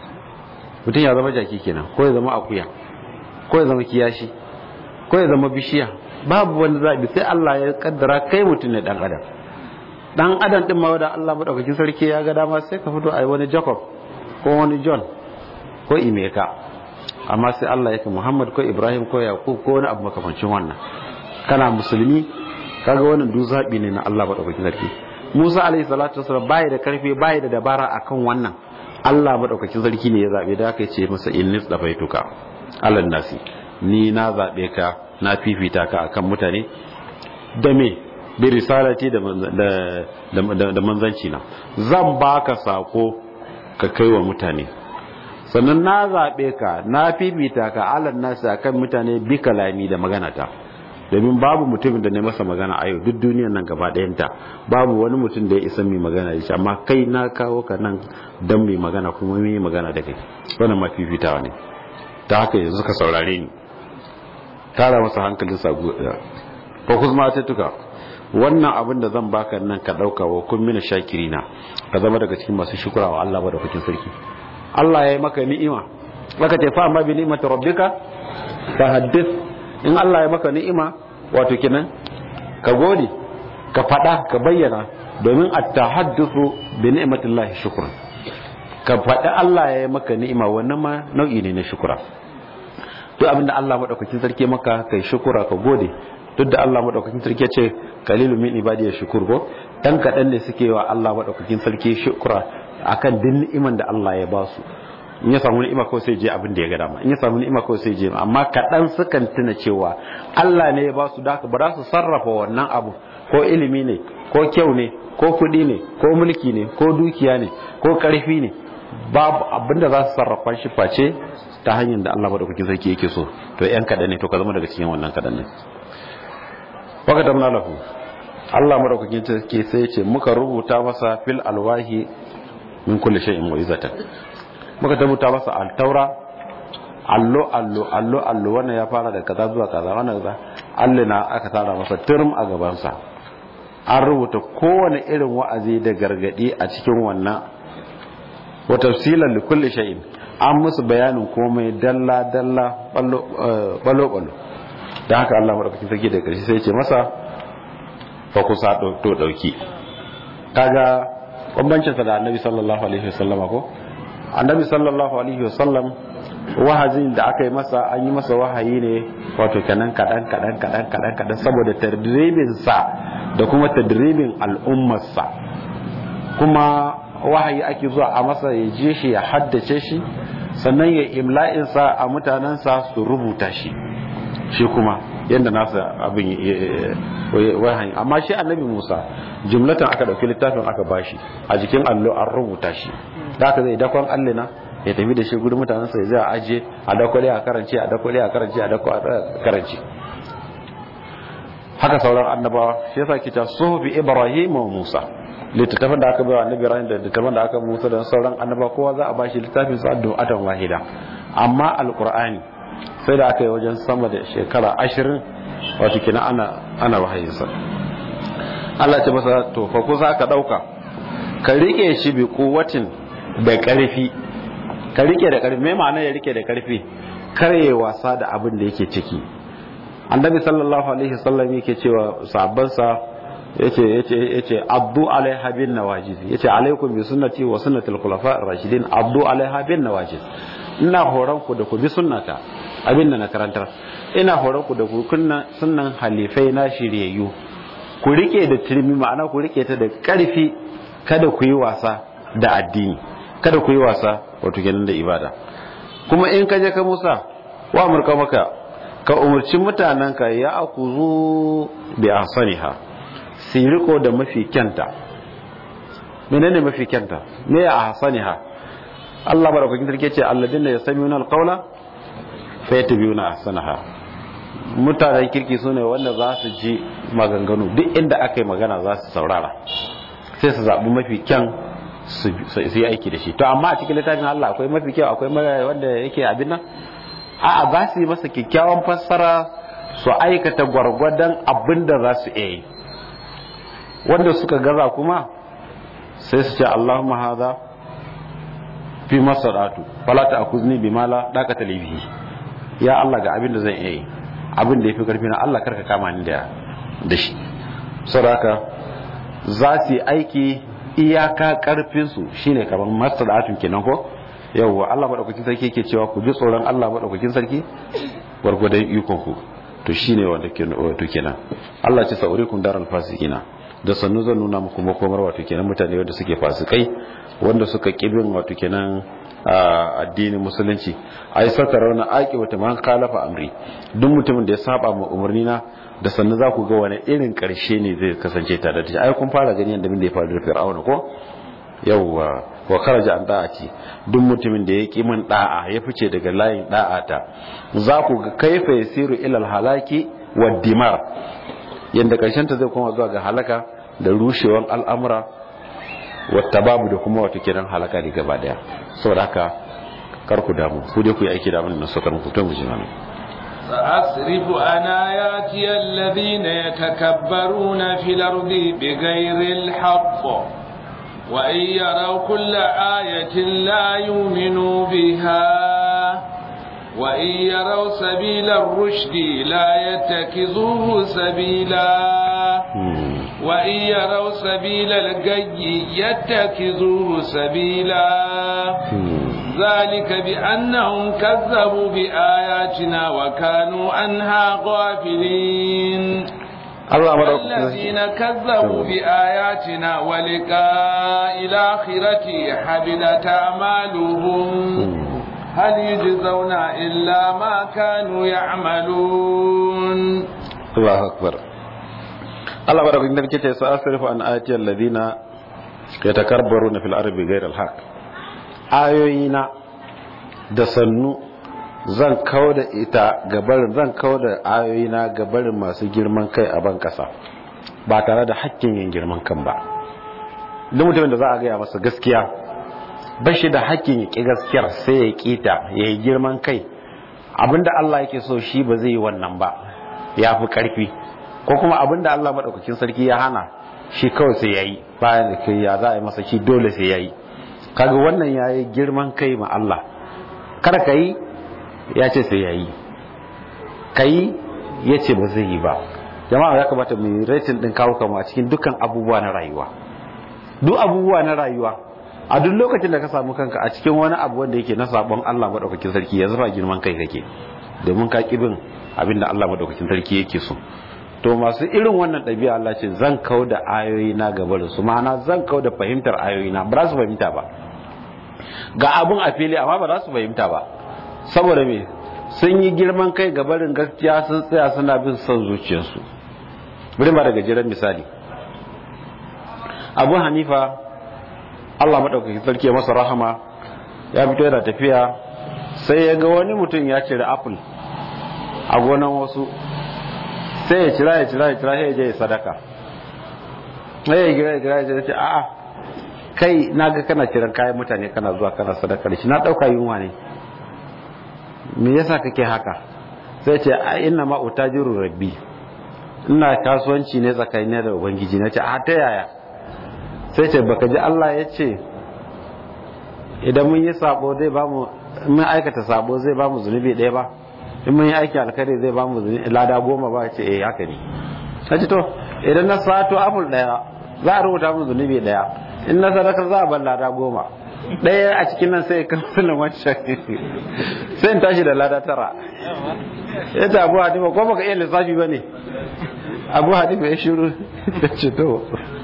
mutum ya zama jaki kenan ko ya zama akuya ko ya zama kiyashi ko ya zama bishiya babu wani zaɓi sai Allah ya kaddara kai mutum ne dan adam dan adam din ma da Allah madaukakin sarki ya ga dama sai ka fito a wani Jacob ko wani John ko Imeka amma sai Allah ya ka Muhammad ko Ibrahim ko Yakub ko wani abu makamancin wannan kana musulmi kaga wannan duk zabi ne na Allah madaukakin sarki Musa alaihi salatu wasallam bai da karfi bai da dabara akan wannan Allah madaukakin sarki ne ya zabe da aka ce masa innis dafaituka Allah nasi ni na zabe ka na fifita ka akan mutane da me bi risalati da da da manzanci na zan baka sako ka kai wa mutane sannan na zabe ka na fifita ka Allah nasi akan mutane bi kalami da magana ta domin babu mutumin da ne masa magana a yau duk duniyar nan gaba ɗayanta babu wani mutum da ya isa mai magana da shi amma kai na kawo ka nan don mai magana kuma mai magana da kai wannan mafifitawa ne ta haka yanzu ka saurare ni tara masa hankalin sa ko kuma ta tuka wannan abin da zan baka nan ka ɗauka wa kun mina shakirina ka zama daga cikin masu shukura wa Allah madaukakin sarki Allah ya yi maka ni'ima maka ce fa amma bi ni'mati rabbika fa haddith in Allah ya maka ni'ima wato kenan ka gode ka fada ka bayyana domin at-tahaddathu bi ni'matillahi shukran ka fada Allah ya yi maka ni'ima wannan ma nau'i ne na shukura duk abinda Allah madaukakin sarki maka kai shukura ka gode duk da Allah madaukakin sarki ya ce qalilu min ibadiy shukur ko dan kadan ne suke wa Allah madaukakin sarki shukura akan din ni'iman da Allah ya ba su in ya samu ni'ima kawai sai je abin da ya ga dama in ya samu ni'ima kawai sai je amma kaɗan sukan tuna cewa Allah ne ya ba su daka ba za su sarrafa wannan abu ko ilimi ne ko kyau ne ko kuɗi ne ko mulki ne ko dukiya ne ko ƙarfi ne babu abin da za su sarrafa shi face ta hanyar da Allah madaukakin sarki yake so to yan kaɗan ne to ka zama daga cikin wannan kaɗan ne waka tamna lahu Allah madaukakin sarki sai ya ce muka rubuta masa fil alwahi min kulli shay'in mu'izatan muka tabbata masa altaura allo allo allo allo wannan ya fara da kaza zuwa kaza wannan kaza Allah na aka tara masa turm a gabansa an rubuta kowane irin wa'azi da gargadi a cikin wannan wa tafsilan li kulli shay'in an musu bayanin komai dalla dalla ballo ballo ballo dan haka Allah madaukakin sarki da karshe sai ya ce masa fa kusa to dauki kaga bambancin sa da Annabi sallallahu alaihi wasallama ko annabi sallallahu alaihi wasallam wahazin da aka yi masa an yi masa wahayi ne wato kenan kadan kadan kadan kadan kadan saboda tadribin sa da kuma tadribin al'ummar sa kuma wahayi ake zuwa a masa ya je shi ya haddace shi sannan ya imla'in sa a mutanen sa su rubuta shi shi kuma yadda nasa abin wahayi amma shi annabi Musa jumlatan aka dauki littafin aka bashi a jikin allo an rubuta shi da aka zai dakon allina ya tafi da shi gudun mutanensa ya zai ajiye a dakwale a karance a dakwale a karance a dakwale a karance haka sauran annabawa shi yasa kita suhufi ibrahim wa musa littattafan da aka bai wa annabi ibrahim da littattafan da aka musa da sauran annaba kowa za a bashi littafin sa atan wahida amma alqur'ani sai da aka yi wajen sama da shekara ashirin wato kina ana ana wahayinsa Allah ce masa to fa ko za ka dauka ka rike shi bi kuwatin da ƙarfi ka rike da karfi me ma'ana ya rike da karfi kare wasa da abin da yake ciki annabi sallallahu alaihi wasallam yake cewa sahabbansa yace yace yace abdu alaiha bin nawajiz yace alaikum bi sunnati wa sunnatil khulafa ar-rashidin abdu alaiha bin nawajiz ina horon ku da ku bi sunnata abin da na karantar ina horon ku da ku kunna sunnan halifai na shiryayyu ku rike da turmi ma'ana ku rike ta da karfi kada ku yi wasa da addini kada ku yi wasa wato kenan da ibada kuma in ka je ka Musa wa amurka maka ka umarci mutanenka ya akuzu bi ahsaniha su riko da mafi kyanta menene mafi kyanta me ya ahsaniha Allah barakakin sarki ce alladinna yasmi'una alqawla fa yattabi'una ahsanaha mutanen kirki sune wanda za su ji maganganu duk inda aka yi magana za su saurara sai su zaɓi mafi kyan su yi aiki da shi to amma a cikin littafin Allah akwai mafi kyau akwai wanda yake abin nan a'a za su yi masa kyakkyawan fassara su aikata gwargwadon abin da za su iya yi wanda suka gaza kuma sai su ce Allahumma haza fi masadatu fala ta akuzni bi mala daka talibi ya Allah ga abin da zan iya yi abin da yafi karfi na Allah karka kama ni da da shi saboda za su yi aiki iyaka karfin su shine kamar masadatu kenan ko yawwa Allah madaukakin sarki yake cewa ku ji tsoron Allah madaukakin sarki gwargwadon ikon ku to shine wanda ke wato kenan Allah ce sa'urikum daral fasikina da sannu zan nuna muku makomar wato kenan mutane wanda suke fasikai wanda suka kibin wato kenan addinin musulunci ai saka rauna aiki wata man khalafa amri duk mutumin da ya saba ma umarni na da sannu za ku ga wani irin karshe ne zai kasance tare da shi ai kun fara gani yadda bin da ya faru da fir'auna ko yawwa wa kharaja an da'ati duk mutumin da ya ki min da'a ya fice daga layin da'ata za ku ga kaifa yasiru ilal halaki wa dimar yanda karshen ta zai koma zuwa ga halaka da rushewan al'amura wata babu da kuma wata kiran halaka ne gaba daya saboda haka kar ku damu ku dai ku yi aiki da abin da suka muku to mu ji mana سأصرف عن آياتي الذين يتكبرون في الأرض بغير الحق وإن يروا كل آية لا يؤمنوا بها وإن يروا سبيل الرشد لا يتخذوه سبيلا وإن يروا سبيل الغي يتخذوه سبيلا ذلك بأنهم كذبوا بآياتنا وكانوا عنها غافلين الذين كذبوا بآياتنا ولقاء الآخرة حبلت أعمالهم هل يجزون إلا ما كانوا يعملون الله أكبر الله بارك فيك نرجع سأصرف عن آياتي الذين يتكبرون في الأرض بغير الحق آيوينا دسنو zan kawo da ita gabarin zan kawo da ayoyina gabarin masu girman kai a ban kasa ba tare da hakkin yin girman kan ba duk mutumin da za a gaya masa gaskiya ba shi da hakkin ya ƙi gaskiyar sai ya ƙi ta ya yi girman kai abinda Allah yake so shi ba zai yi wannan ba ya fi ƙarfi ko kuma abinda Allah maɗaukakin sarki ya hana shi kawai sai ya yi bayan da kai ya za a yi masa shi dole sai ya yi kaga wannan ya yi girman kai ma Allah kar ka yi ya ce sai ya yi ka yi ya ce ba zai yi ba jama'a ya kamata mu yi rating ɗin kawo kama a cikin dukkan abubuwa na rayuwa duk abubuwa na rayuwa a duk lokacin da ka samu kanka a cikin wani abu wanda yake na sabon Allah madaukakin sarki ya zama girman kai kake domin ka kibin abinda Allah madaukakin sarki yake so to masu irin wannan ɗabi'a Allah ce zan kau da ayoyi na gabarin su ma'ana zan kau da fahimtar ayoyi na ba za su fahimta ba ga abun a fili amma ba za su fahimta ba saboda me sun yi girman kai gabarin gaskiya sun tsaya suna bin son zuciyarsu bari ma daga jiran misali abu hanifa Allah maɗaukakin sarki ya masa rahama ya fito yana tafiya sai ya ga wani mutum ya cire apple a gonan wasu sai ya cira ya cira ya cira ya je ya sadaka sai ya gira ya gira ya ce a'a kai na ga kana ciran kayan mutane kana zuwa kana sadaka da shi na ɗauka yunwa ne me yasa kake haka sai ce a inna ma utajiru rabbi ina kasuwanci ne tsakanin da ubangiji na ce a ta yaya sai ce baka ji Allah ya ce idan mun yi sabo zai ba mu mun aikata sabo zai ba mu zunubi ɗaya ba in mun yi aiki alkhairi zai ba mu lada goma ba ce eh haka ne kaji to idan na sato apple ɗaya za a rubuta mu zunubi ɗaya in na sadaka za a bar lada goma ɗaya a cikin nan sai kamfanin wancan sai in tashi da lada tara ya ta abu hadifa ko baka iya lissafi ba ne abu hadifa ya shiru ya ce to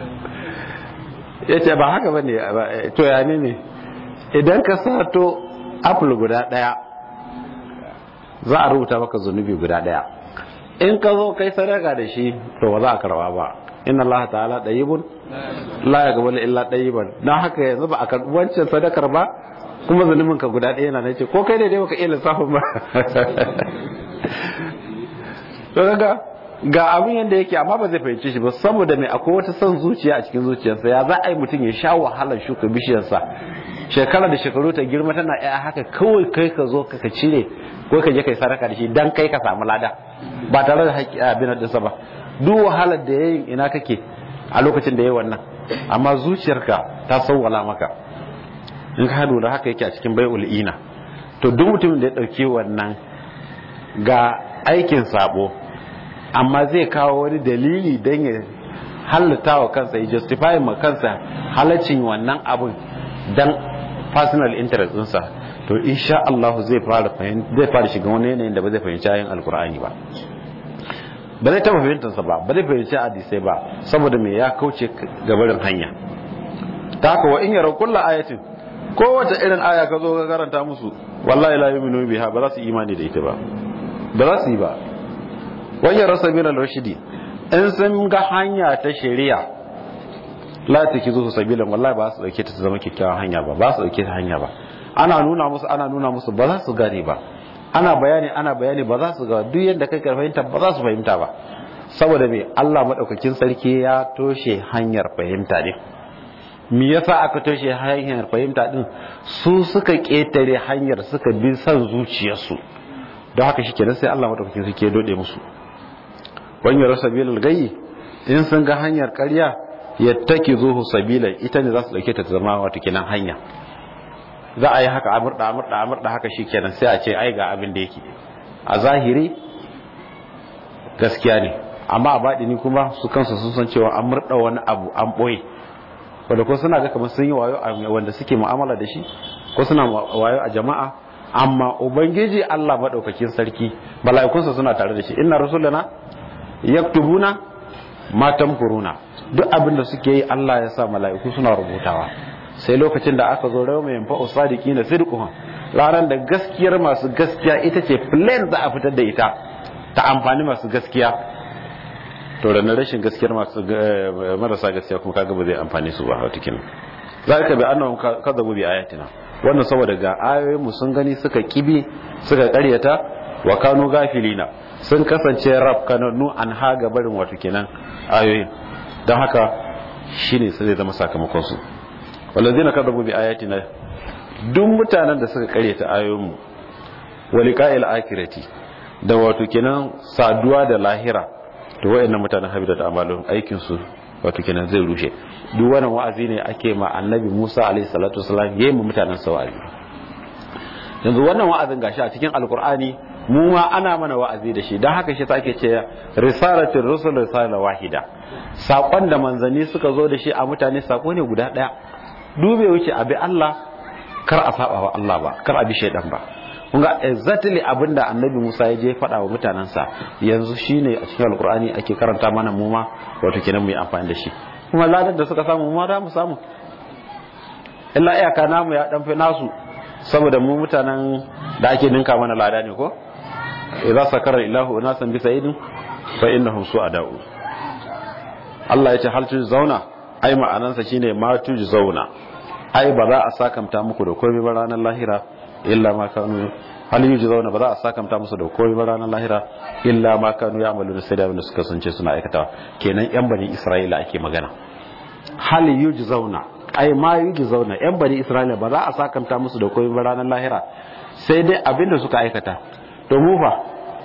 ya ce ba haka ba ne to ya ne ne idan ka sato apple guda ɗaya za a rubuta maka zunubi guda ɗaya in ka zo kai sadaka da shi to ba za a karba ba inna Allah ta'ala ɗayibun la ya gabala illa ɗayiban na haka yanzu ba a karɓi wancan sadakar ba kuma zunubin ka guda ɗaya na na ce ko kai ne dai baka iya lissafin ba to kaga ga abin yadda yake amma ba zai fahimci shi ba saboda mai akwai wata son zuciya a cikin zuciyarsa ya za a yi mutum ya sha wahalar shuka bishiyarsa shekara da shekaru ta girma tana ya haka kawai kai ka zo ka cire ko ka je kai sadaka da shi dan kai ka samu lada ba tare da haƙƙi abin da ba duk wahalar da yayin ina kake a lokacin da yayi wannan amma zuciyarka ta sawwala maka in ka lura haka yake a cikin bai'ul ina to duk mutumin da ya dauki wannan ga aikin sabo amma zai kawo wani dalili don ya halatta wa kansa ya justify ma kansa halaccin wannan abun dan personal interest ɗinsa to insha Allah zai fara zai fara shiga wani yanayin da ba zai fahimci ayin alkur'ani ba ba zai taba fahimtarsa ba ba zai fahimci hadisai ba saboda me ya kauce gabarin hanya ta haka wa in yara kulla ayatin kowace irin aya ka zo ka karanta musu wallahi la yu'minu biha ba za su imani da ita ba ba za su yi ba wajen rasa bin al-rashidi in sun ga hanya ta shari'a la ta ki zuwa sabilan wallahi ba su dauke ta zama kyakkyawan hanya ba ba su dauke ta hanya ba ana nuna musu ana nuna musu ba za su gane ba ana bayani ana bayani ba za su ga duk yadda kai fahimta ba za su fahimta ba saboda me Allah madaukakin sarki ya toshe hanyar fahimta ne me yasa aka toshe hanyar fahimta din su suka ketare hanyar suka bi son zuciyarsu don haka shikenan sai Allah madaukakin sarki ya dode musu wanyar sabilal gayyi in sun ga hanyar ƙarya yattaki zuhu sabila ita ne za su dauke ta zama wata kenan hanya za a yi haka amurda amurda amurda haka shikenan sai a ce ai ga abin da yake a zahiri gaskiya ne amma a baɗini kuma su kansu sun san cewa an murda wani abu an ɓoye wanda ko suna ga kamar sun yi wayo a wanda suke mu'amala da shi ko suna wayo a jama'a amma ubangiji Allah madaukakin sarki mala'ikunsa suna tare da shi inna rusulana yaktubuna ma tamkuruna duk abin da suke yi Allah ya sa mala'iku suna rubutawa sai lokacin da aka zo rawa mai yanfa usadiki na sidquhum ranar da gaskiyar masu gaskiya ita ce plain za a fitar da ita ta amfani masu gaskiya to da na rashin gaskiyar masu marasa gaskiya kuma kaga ba zai amfani su ba watakin zalika bi annahum kadzabu bi ayatina wannan saboda ga ayoyin mu sun gani suka kibi suka karyata wa kanu gafilina sun kasance rab kananu an haga barin wato kenan ayoyin don haka shine sai zai zama sakamakon su walazina kadzabu bi ayatina duk mutanen da suka karyata ayoyin mu waliqa'il akhirati da wato kenan saduwa da lahira to wayannan mutanen habida da amalun aikin su wato kenan zai rushe duk wannan wa'azi ne ake ma annabi Musa alaihi salatu wasalam yayin mutanen sa wa'azi yanzu wannan wa'azin gashi a cikin alkur'ani mu ma ana mana wa'azi da shi don haka shi take ce risalatul rusul risala wahida sakon da manzanni suka zo da shi a mutane sako ne guda daya dube wuce abi Allah kar a saba wa Allah ba kar a bi shaydan ba kun ga exactly abinda annabi Musa ya je faɗa wa mutanensa yanzu shine a cikin alkur'ani ake karanta mana mu ma wato kenan mu yi amfani da shi kuma ladar da suka samu mu ma da mu samu illa iyaka namu ya dan fi nasu saboda mu mutanen da ake ninka mana lada ne ko idza sakara ilahu unasan bi sa'idin fa innahum su'ada'u Allah ya ce hal zauna ai ma'anansa shine ma zauna ai ba za a sakamta muku da komai ba ranar lahira illa ma kanu hal zauna ba za a sakamta musu da komai ba ranar lahira illa ma kanu ya amalu sai da suka sance suna aikatawa kenan yan bani Isra'ila ake magana hal zauna ai ma zauna yan bani Isra'ila ba za a sakamta musu da komai ba ranar lahira sai dai abinda suka aikata to mu fa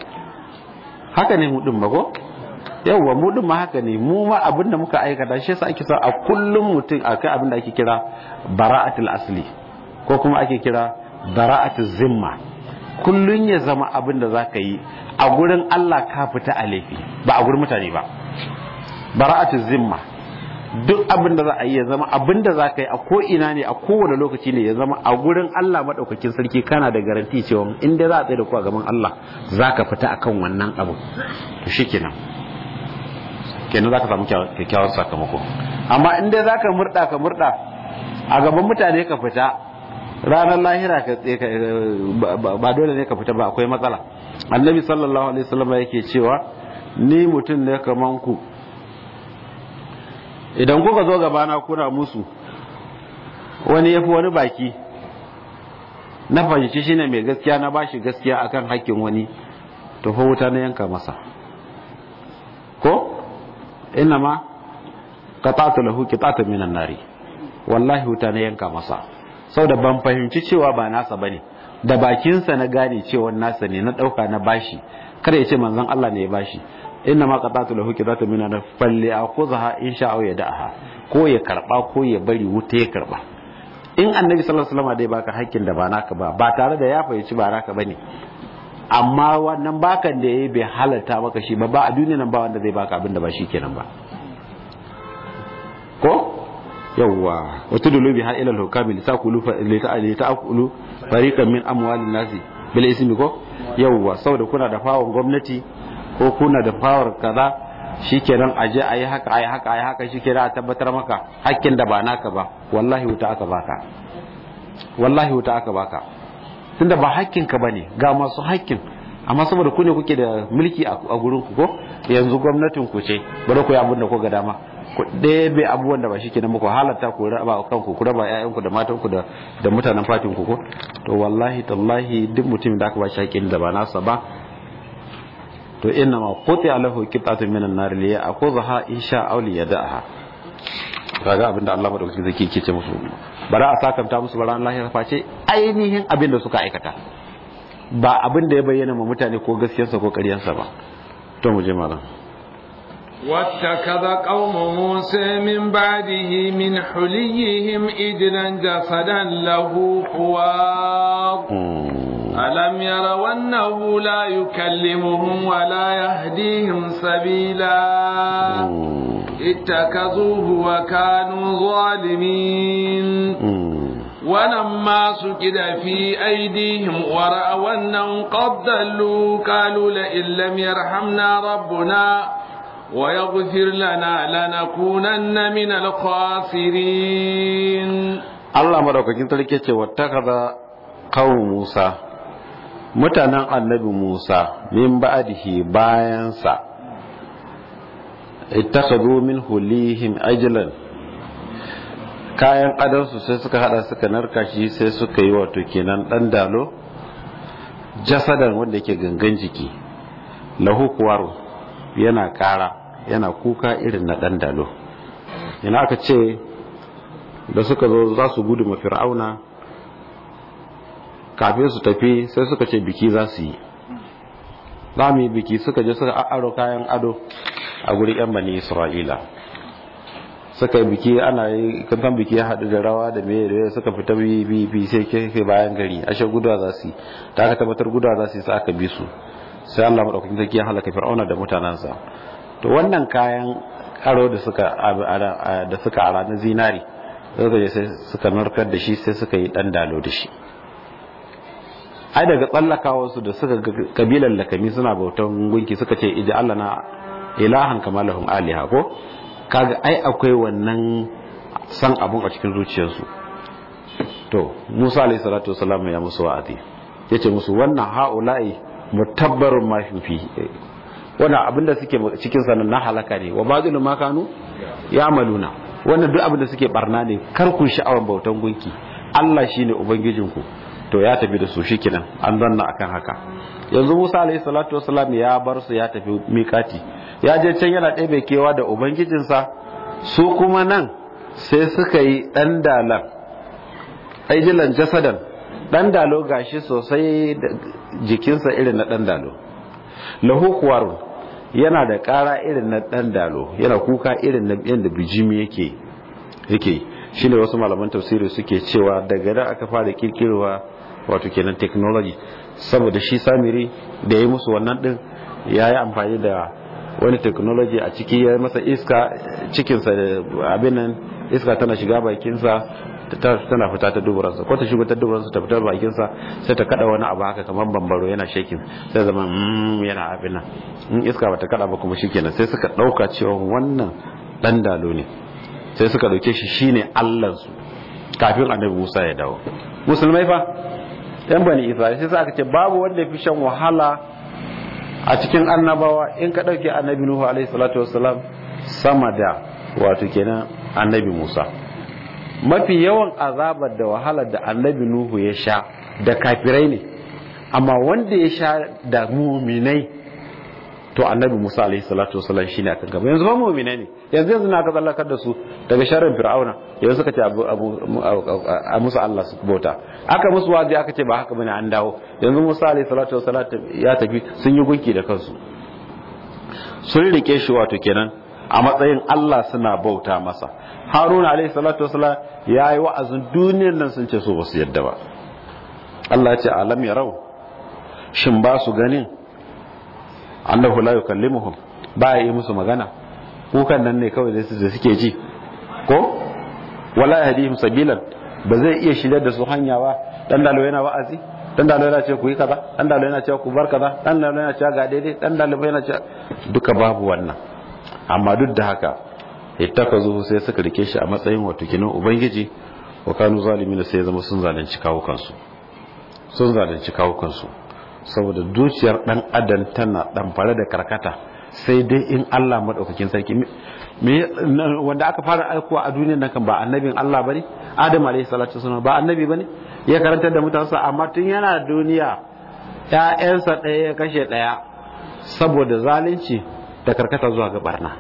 haka ne mu din ba ko yawwa mu din ma haka ne mu ma abinda muka aikata shi yasa ake sa a kullum mutum akai abinda ake kira bara'atul asli ko kuma ake kira bara'atu zimma kullun ya zama abin da zaka yi a gurin Allah ka fita a laifi ba a gurin mutane ba bara'atu zimma duk abin da za a yi ya zama abin da za ka yi a ko'ina ne a kowane lokaci ne ya zama a gurin Allah maɗaukakin sarki kana da garanti cewa in dai za a tsaye da ku a gaban Allah za ka fita akan wannan abu to shi kenan kenan za ka samu kyakkyawar sakamako amma in dai za ka murɗa ka murɗa a gaban mutane ka fita ranar lahira ka ba dole ne ka fita ba akwai matsala annabi sallallahu alaihi wasallam yake cewa ni mutum ne kaman ku idan kuka zo gabana kuna musu wani yafi wani baki na fahimci shine mai gaskiya na bashi gaskiya akan hakkin wani to fa wuta na yanka masa ko ina ma qata'tu lahu qita'atan minan nari wallahi wuta na yanka masa saboda ban fahimci cewa ba nasa bane da bakinsa na gane cewa nasa ne na dauka na bashi kada ya ce manzon Allah ne ya bashi inna ma qatatu lahu qitatu min an falli akhudha in sha'a ya da'aha ko ya karba ko ya bari wuta ya karba in annabi sallallahu alaihi wasallam dai baka hakkin da ba naka ba ba tare da ya fahimci ba naka bane amma wannan bakan da yayi bai halarta maka shi ba ba a duniya nan ba wanda zai baka abin da ba shi kenan ba ko yawwa wata dulubi har ila hukami li takulu li ta'kulu fariqan min amwalin nasi bil ismi ko yawwa saboda kuna da fawon gwamnati ko kuna da fawar kaza shikenan aje ayi haka ayi haka ayi haka shikenan a tabbatar maka hakkin da ba naka ba wallahi wuta aka baka wallahi wuta aka baka tunda ba hakkin ka bane ga masu hakkin amma saboda ku ne kuke da mulki a gurin ku ko yanzu gwamnatin ku ce bari ku yi abin da ku ga dama ku ɗebe abubuwan da ba shi kenan muku halatta ku raba kanku ku raba ƴaƴanku da matanku da da mutanen fatin ku ko to wallahi tallahi duk mutumin da aka ba shi hakkin da ba nasa ba to inna ma quti alahu qitatu minan nar li ya'khudha insha aw li yada'ha kaga abinda Allah madaukakin zaki yake ce musu bara a sakanta musu bara Allah ya face ainihin abin da suka aikata ba abin da ya bayyana ma mutane ko gaskiyarsa ko ƙaryarsa ba to mu je malam واتخذ قوم موسى من بعده من حليهم إجلا جسدا له خوار ألم يروا أنه لا يكلمهم ولا يهديهم سبيلا اتخذوه وكانوا ظالمين ولما سكد في أيديهم ورأوا أنهم قد ضلوا قالوا لئن لم يرحمنا ربنا ويغفر لنا لنكونن من الخاسرين الله مدوكاkin sarki ce wattakaza qaum Musa mutanen annabi Musa min ba'dihi bayan sa ittakhadhu min hulihim ajlan kayan adansu sai suka hada suka narka shi sai suka yi wato kenan dan dalo jasadan wanda yake gangan jiki lahu kuwaru yana kara yana kuka irin na dan dalo ina aka ce da suka zo za su gudu ma fir'auna kafin su tafi sai suka ce biki za su yi za mu yi biki suka je suka aro kayan ado a guri yan bani isra'ila suka yi biki ana yi kankan biki ya haɗu da rawa da mai da suka fita bi bi sai ke bayan gari ashe gudawa za su yi ta aka tabbatar gudawa za su yi sai aka bi su sai Allah madaukakin sarki ya halaka fir'auna da mutanansa to wannan kayan aro da suka da suka ara na zinari suka je sai suka narkar da shi sai suka yi dan dalo da shi ai daga tsallakawa su da suka kabilan lakami suna bautan gunki suka ce ija Allah na ilahan kama lahum aliha ko kaga ai akwai wannan san abun a cikin zuciyarsu to Musa alayhi salatu wasalam ya musu wa'azi yace musu wannan haula'i mutabbarun ma fi wannan abinda suke cikin sanan na halaka ne wa ba'dul ma kanu ya'maluna wannan duk abinda suke barna ne kar ku sha'awan bautan gunki Allah shine ubangijinku to ya tafi da su shikenan an zanna akan haka yanzu Musa alayhi salatu wasalam ya bar su ya tafi mikati ya je can yana ɗebe kewa da ubangijinsa su kuma nan sai suka yi ɗan dalan aijilan jasadan ɗan dalo gashi sosai da jikinsa irin na ɗan dalo lahu kuwarun yana da ƙara irin na ɗan dalo yana kuka irin na yadda bijimi yake yake shine wasu malaman tafsiri suke cewa daga da aka fara kirkirowa wato kenan technology saboda shi samiri da ya yi musu wannan din ya yi amfani da wani technology a ciki ya masa iska cikinsa da abin nan iska tana shiga bakinsa tana fita ta duburansa ko ta shigo ta duburansa ta fitar bakinsa sai ta kada wani abu haka kamar bambaro yana shakin sai zama yana abin nan in iska bata kada ba kuma shikenan sai suka dauka cewa wannan dan dalo ne sai suka dauke shi shine Allah su kafin annabi Musa ya dawo musulmai fa yan bani Isra'ila sai aka ce babu wanda fi shan wahala a cikin annabawa in ka dauke annabi Nuhu alaihi salatu wassalam sama da wato kenan annabi Musa mafi yawan azabar da wahalar da annabi Nuhu ya sha da kafirai ne amma wanda ya sha da muminai to annabi Musa alaihi salatu wasallam shine akan gaba yanzu ba muminai ne yanzu yanzu na ka tsallakar da su daga sharrin fir'auna yanzu suka ce abu abu a musu Allah su bauta aka musu wazi aka ce ba haka bane an dawo yanzu Musa alaihi salatu wasallam ya tafi sun yi gunki da kansu sun rike shi wato kenan a matsayin Allah suna bauta masa haruna alaihi salatu wasalam ya yi wa'azin duniyar nan sun ce so ba su yadda ba Allah ce alam ya rau shin ba su ganin annahu la yukallimuhum ba ya yi musu magana kukan nan ne kawai da suke ji ko wala yahdihim sabilan ba zai iya shirya da su hanya ba dan dalo yana wa'azi dan dalo yana ce ku yi kaza dan dalo yana ce ku bar kaza dan dalo yana ce ga daidai dan dalo yana ce duka babu wannan amma duk da haka ittakazu sai suka rike shi a matsayin wato kinan ubangiji wa kanu zalimin sai zama sun zalunci kawo kansu sun zalunci kawo kansu saboda zuciyar dan adam tana dan fare da karkata sai dai in Allah madaukakin sarki me wanda aka fara aikowa a duniyar nan kan ba annabin Allah bane Adam alayhi salatu wasallam ba annabi bane ya karantar da mutansa amma tun yana duniya ƴaƴansa ɗaya ya kashe ɗaya saboda zalunci da karkata zuwa ga barna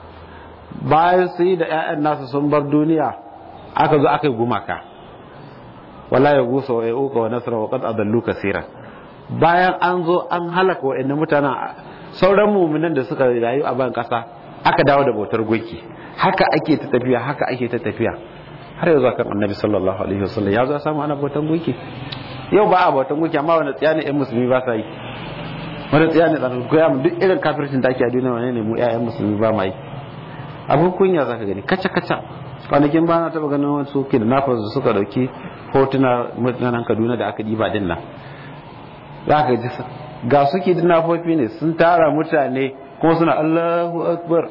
bayan su yi da 'ya'yan nasu sun bar duniya aka zo aka yi gumaka wala ya gusa wa yauka wa nasara wa qad adallu kaseera bayan an zo an halaka wa'annan mutanen sauran mu'minan da suka rayu a ban kasa aka dawo da bautar gunki haka ake ta tafiya haka ake ta tafiya har yanzu kan annabi sallallahu alaihi wasallam ya zo samu ana bautar gunki yau ba a bautar gunki amma wani tsaya ne ƴan musulmi ba sa yi wani tsaya ne tsanin koya mu duk irin kafircin da ake a duniya wani ne mu ƴaƴan musulmi ba ma yi abin kunya za ka gani kaca kaca kwanakin ba na taba ganin wasu ke da nafas da suka dauki hotuna mutanen kaduna da aka diba din nan za ka ji ga suke da nafofi ne sun tara mutane kuma suna allahu akbar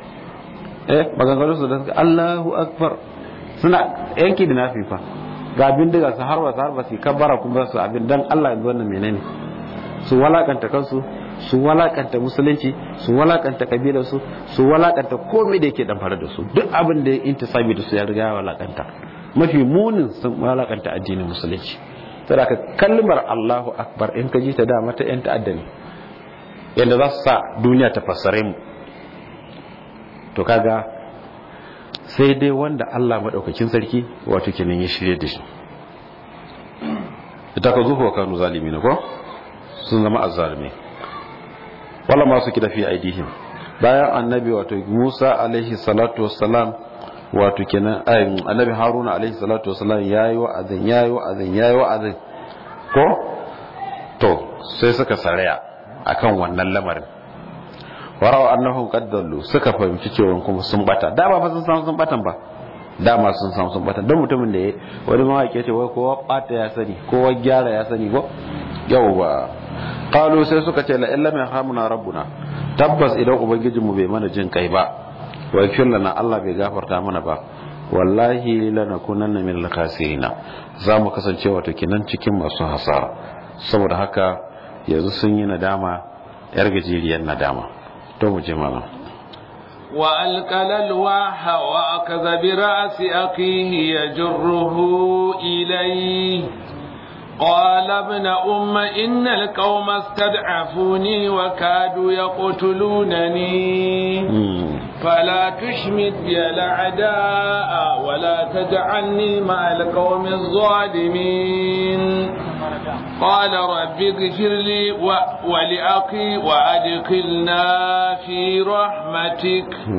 eh maganganun su da suka allahu akbar suna yanki da nafi fa ga bindiga su harba su harba su kabbara kuma su abin dan allah yanzu wannan menene su walakanta kansu su walakanta musulunci su walakanta kabilarsu su walakanta komai da yake damfara da su duk abin da ya intisabi da su ya riga ya walakanta mafi munin sun walakanta addinin musulunci saboda ka kalmar Allahu akbar in ka ji ta da mata yan ta'adda ne yadda za su sa duniya ta fassare mu to kaga sai dai wanda Allah madaukakin sarki wato kenan ya shirye da shi ita ka zuwa kanu zalimi ne ko sun zama azzalimi wala masu kida fi aidihim bayan annabi wato Musa alaihi salatu wassalam wato kenan annabi Haruna alaihi salatu wassalam yayi wa'azin yayi wa'azin yayi wa'azin ko to sai suka saraya akan wannan lamarin warawa annahum qaddallu suka fahimci cewa kuma sun bata da ba sun san sun batan ba dama sun san sun bata don mutumin da ya wani mawaƙi ce wai kowa bata ya sani kowa gyara ya sani ko yawwa qalu sai suka ce la illa min hamuna rabbuna tabbas idan ubangijin mu bai mana jin kai ba wa yakfir lana Allah bai gafarta mana ba wallahi lanakunanna min al-khasirina za mu kasance wato kinan cikin masu hasara saboda haka yanzu sun yi nadama yar gajeriyar nadama to mu je mana وألقى الألواح وأخذ برأس أخيه يجره إليه قال ابن أم إن القوم استدعفوني وكادوا يقتلونني فلا تشمت بي الأعداء ولا تجعلني مع القوم الظالمين قال رب اغفر لي ولأخي وأدخلنا في رحمتك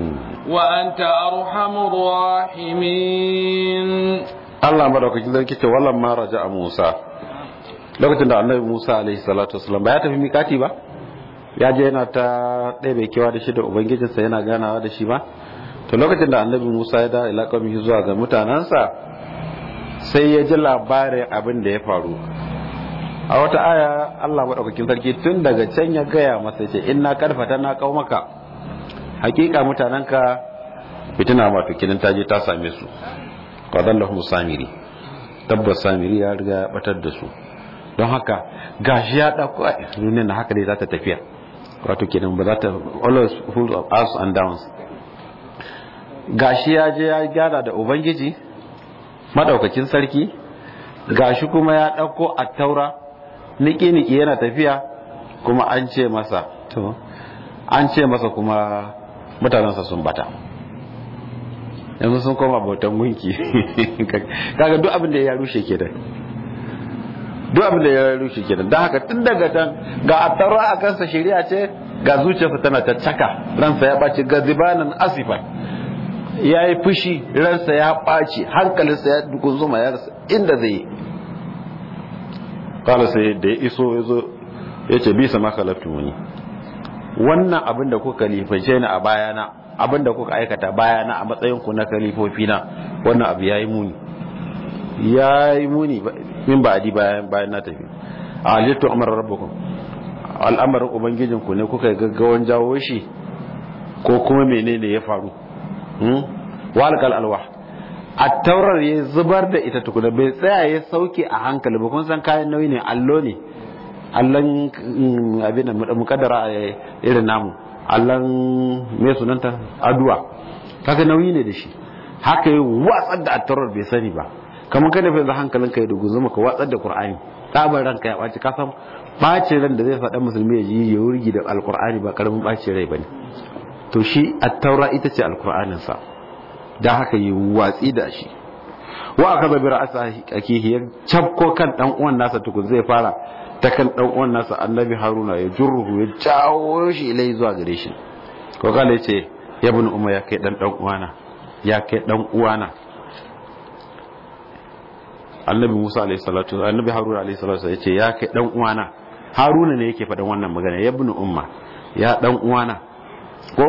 وأنت أرحم الراحمين Allah madaukakin sarki ce wallan ma raja a Musa lokacin da annabi Musa alaihi salatu wasallam ba ya tafi mikati ba ya je yana ta ɗaya kewa da shi da ubangijinsa yana ganawa da shi ba to lokacin da annabi Musa ya da ila qaumihi zuwa ga mutanansa sai ya ji labarin abin da ya faru a wata aya Allah madaukakin sarki tun daga can ya gaya masa ce inna karfata na maka hakika mutananka fitina ma fikinin ta je ta same su qadallahu samiri tabbas samiri ya riga ya batar da su don haka gashi ya dauko ne na haka dai za ta tafiya wato kenan ba za ta always full of ups and downs gashi ya je ya gyara da ubangiji madaukakin sarki gashi kuma ya dauko attaura niki niki yana tafiya kuma an ce masa to an ce masa kuma mutanensa sun bata yanzu sun koma bautan gunki kaga duk abin da ya rushe ke da duk abin da ya rushe ke da don haka tun daga can ga attaura a kansa shari'a ce ga zuciyarsa tana ta caka ransa ya ɓaci ga zibanin asifa ya yi fushi ransa ya ɓaci hankalinsa ya dukun zuma ya rasa inda zai yi kala sai da ya iso ya zo ya ce bisa maka wani wannan abin da kuka lifance ni a bayana abin da kuka aikata bayana a matsayin ku na kalifofi na wannan abu ya yi muni ya yi muni min ba adi bayan bayan na tafi a halittu amar rabbukum al'amarin ubangijinku ne kuka gaggawan jawo shi ko kuma menene ya faru walƙal alwa a taurar ya zubar da ita tukuna bai tsaya ya sauke a hankali ba kun san kayan nauyi ne allo ne allon abin da mukaddara a irin namu allon mai sunanta aduwa kaga nauyi ne da shi haka yi watsar da attaurar bai sani ba kamar kada fa yanzu hankalinka ya dugu zuma ka watsar da qur'ani tsabar ranka ya ɓaci kasan ɓacin ran da zai faɗa musulmi ya ji ya wurgi da alqur'ani ba karamin ɓacin rai bane to shi attaura ita ce alqur'aninsa da haka yi watsi da shi wa aka zabi ra'asa akihi ya cabko kan dan uwan nasa tukun zai fara ta kan dan uwan nasa annabi haruna ya jurruhu ya jawo shi ilai zuwa gare shi ko kala yace ya bin umma ya kai dan dan uwana ya kai dan uwana annabi musa alayhi salatu annabi haruna alayhi salatu yace ya kai dan uwana haruna ne yake faɗan wannan magana ya bin umma ya dan uwana ko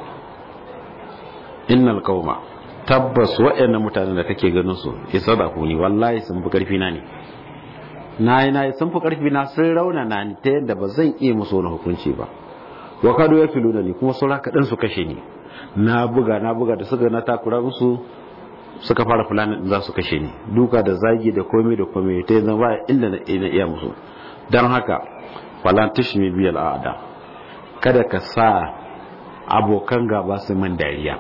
innal qauma tabbas waɗannan mutanen da kake ganin su isadaku ni wallahi sun fi karfi na ne nayi nayi sun fi karfi na sun rauna na ni ta yadda ba zan iya musu wani hukunci ba wa kado ya filuna ni kuma saura kaɗan su kashe ni na buga na buga da suka na takura musu suka fara fulani din za su kashe ni duka da zagi da komai da komai ta yanzu ba inda na iya musu don haka falan tishmi biyal a'ada kada ka sa abokan gaba su man dariya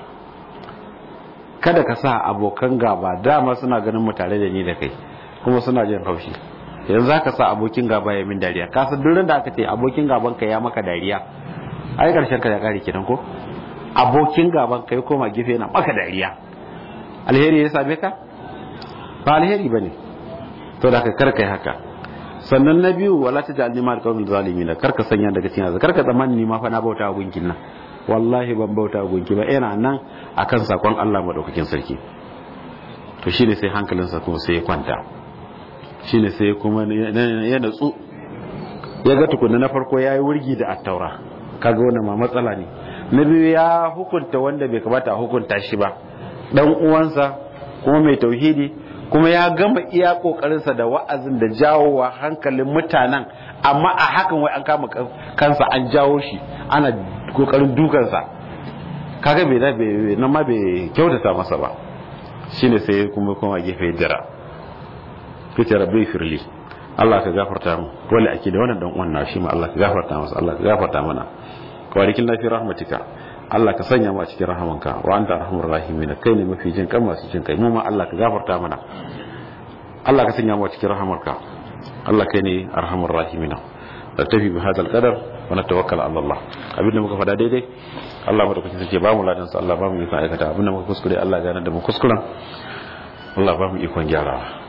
kada ka sa abokan gaba dama suna ganin mu tare da ni da kai kuma suna jin haushi yanzu ka sa abokin gaba ya min dariya ka san durin da aka ce abokin gaban ka ya maka dariya ai karshen ka ya kare kidan ko abokin gaban ka ya koma gefe yana maka dariya alheri ya same ka ba alheri bane to da ka karka yi haka sannan na biyu wala ta ja'alni ma alqawmil zalimin karka sanya daga cikin azza karka tsammani ni ma fa na bauta gunkin nan wallahi ban bauta gunki ba ina nan akan sakon Allah madaukakin sarki to shine sai hankalinsa kuma sai ya kwanta shine sai kuma ya natsu ya ga tukunna na farko yayi wurgi da attaura kaga wannan ma matsala ne na biyu ya hukunta wanda bai kamata a hukunta shi ba dan uwansa kuma mai tauhidi kuma ya gama iya kokarinsa da wa'azin da jawowa hankalin mutanen amma a hakan wai an kama kansa an jawo shi ana kokarin dukansa kaga bai da bai nan ma bai kyautata masa ba shine sai kuma kuma gefe jira kace rabbi firli Allah ka gafarta mu dole ake da wannan dan uwan na shi ma Allah ka gafarta masa Allah ka gafarta mana kawarikin lafi rahmatika Allah ka sanya mu a cikin rahamanka wa anta arhamur rahimin kai ne mafi jin kan masu jin kai mu ma Allah ka gafarta mana Allah ka sanya mu a cikin rahamarka Allah kai ne arhamur rahimin tafi bi hadal qadar wa natawakkal ala Allah abinda muka fada daidai Allah madaukakin sarki ba mu ladan sa Allah ba mu ikon aikata abinda muka kuskure Allah gane da mu kuskuren Allah ba mu ikon gyarawa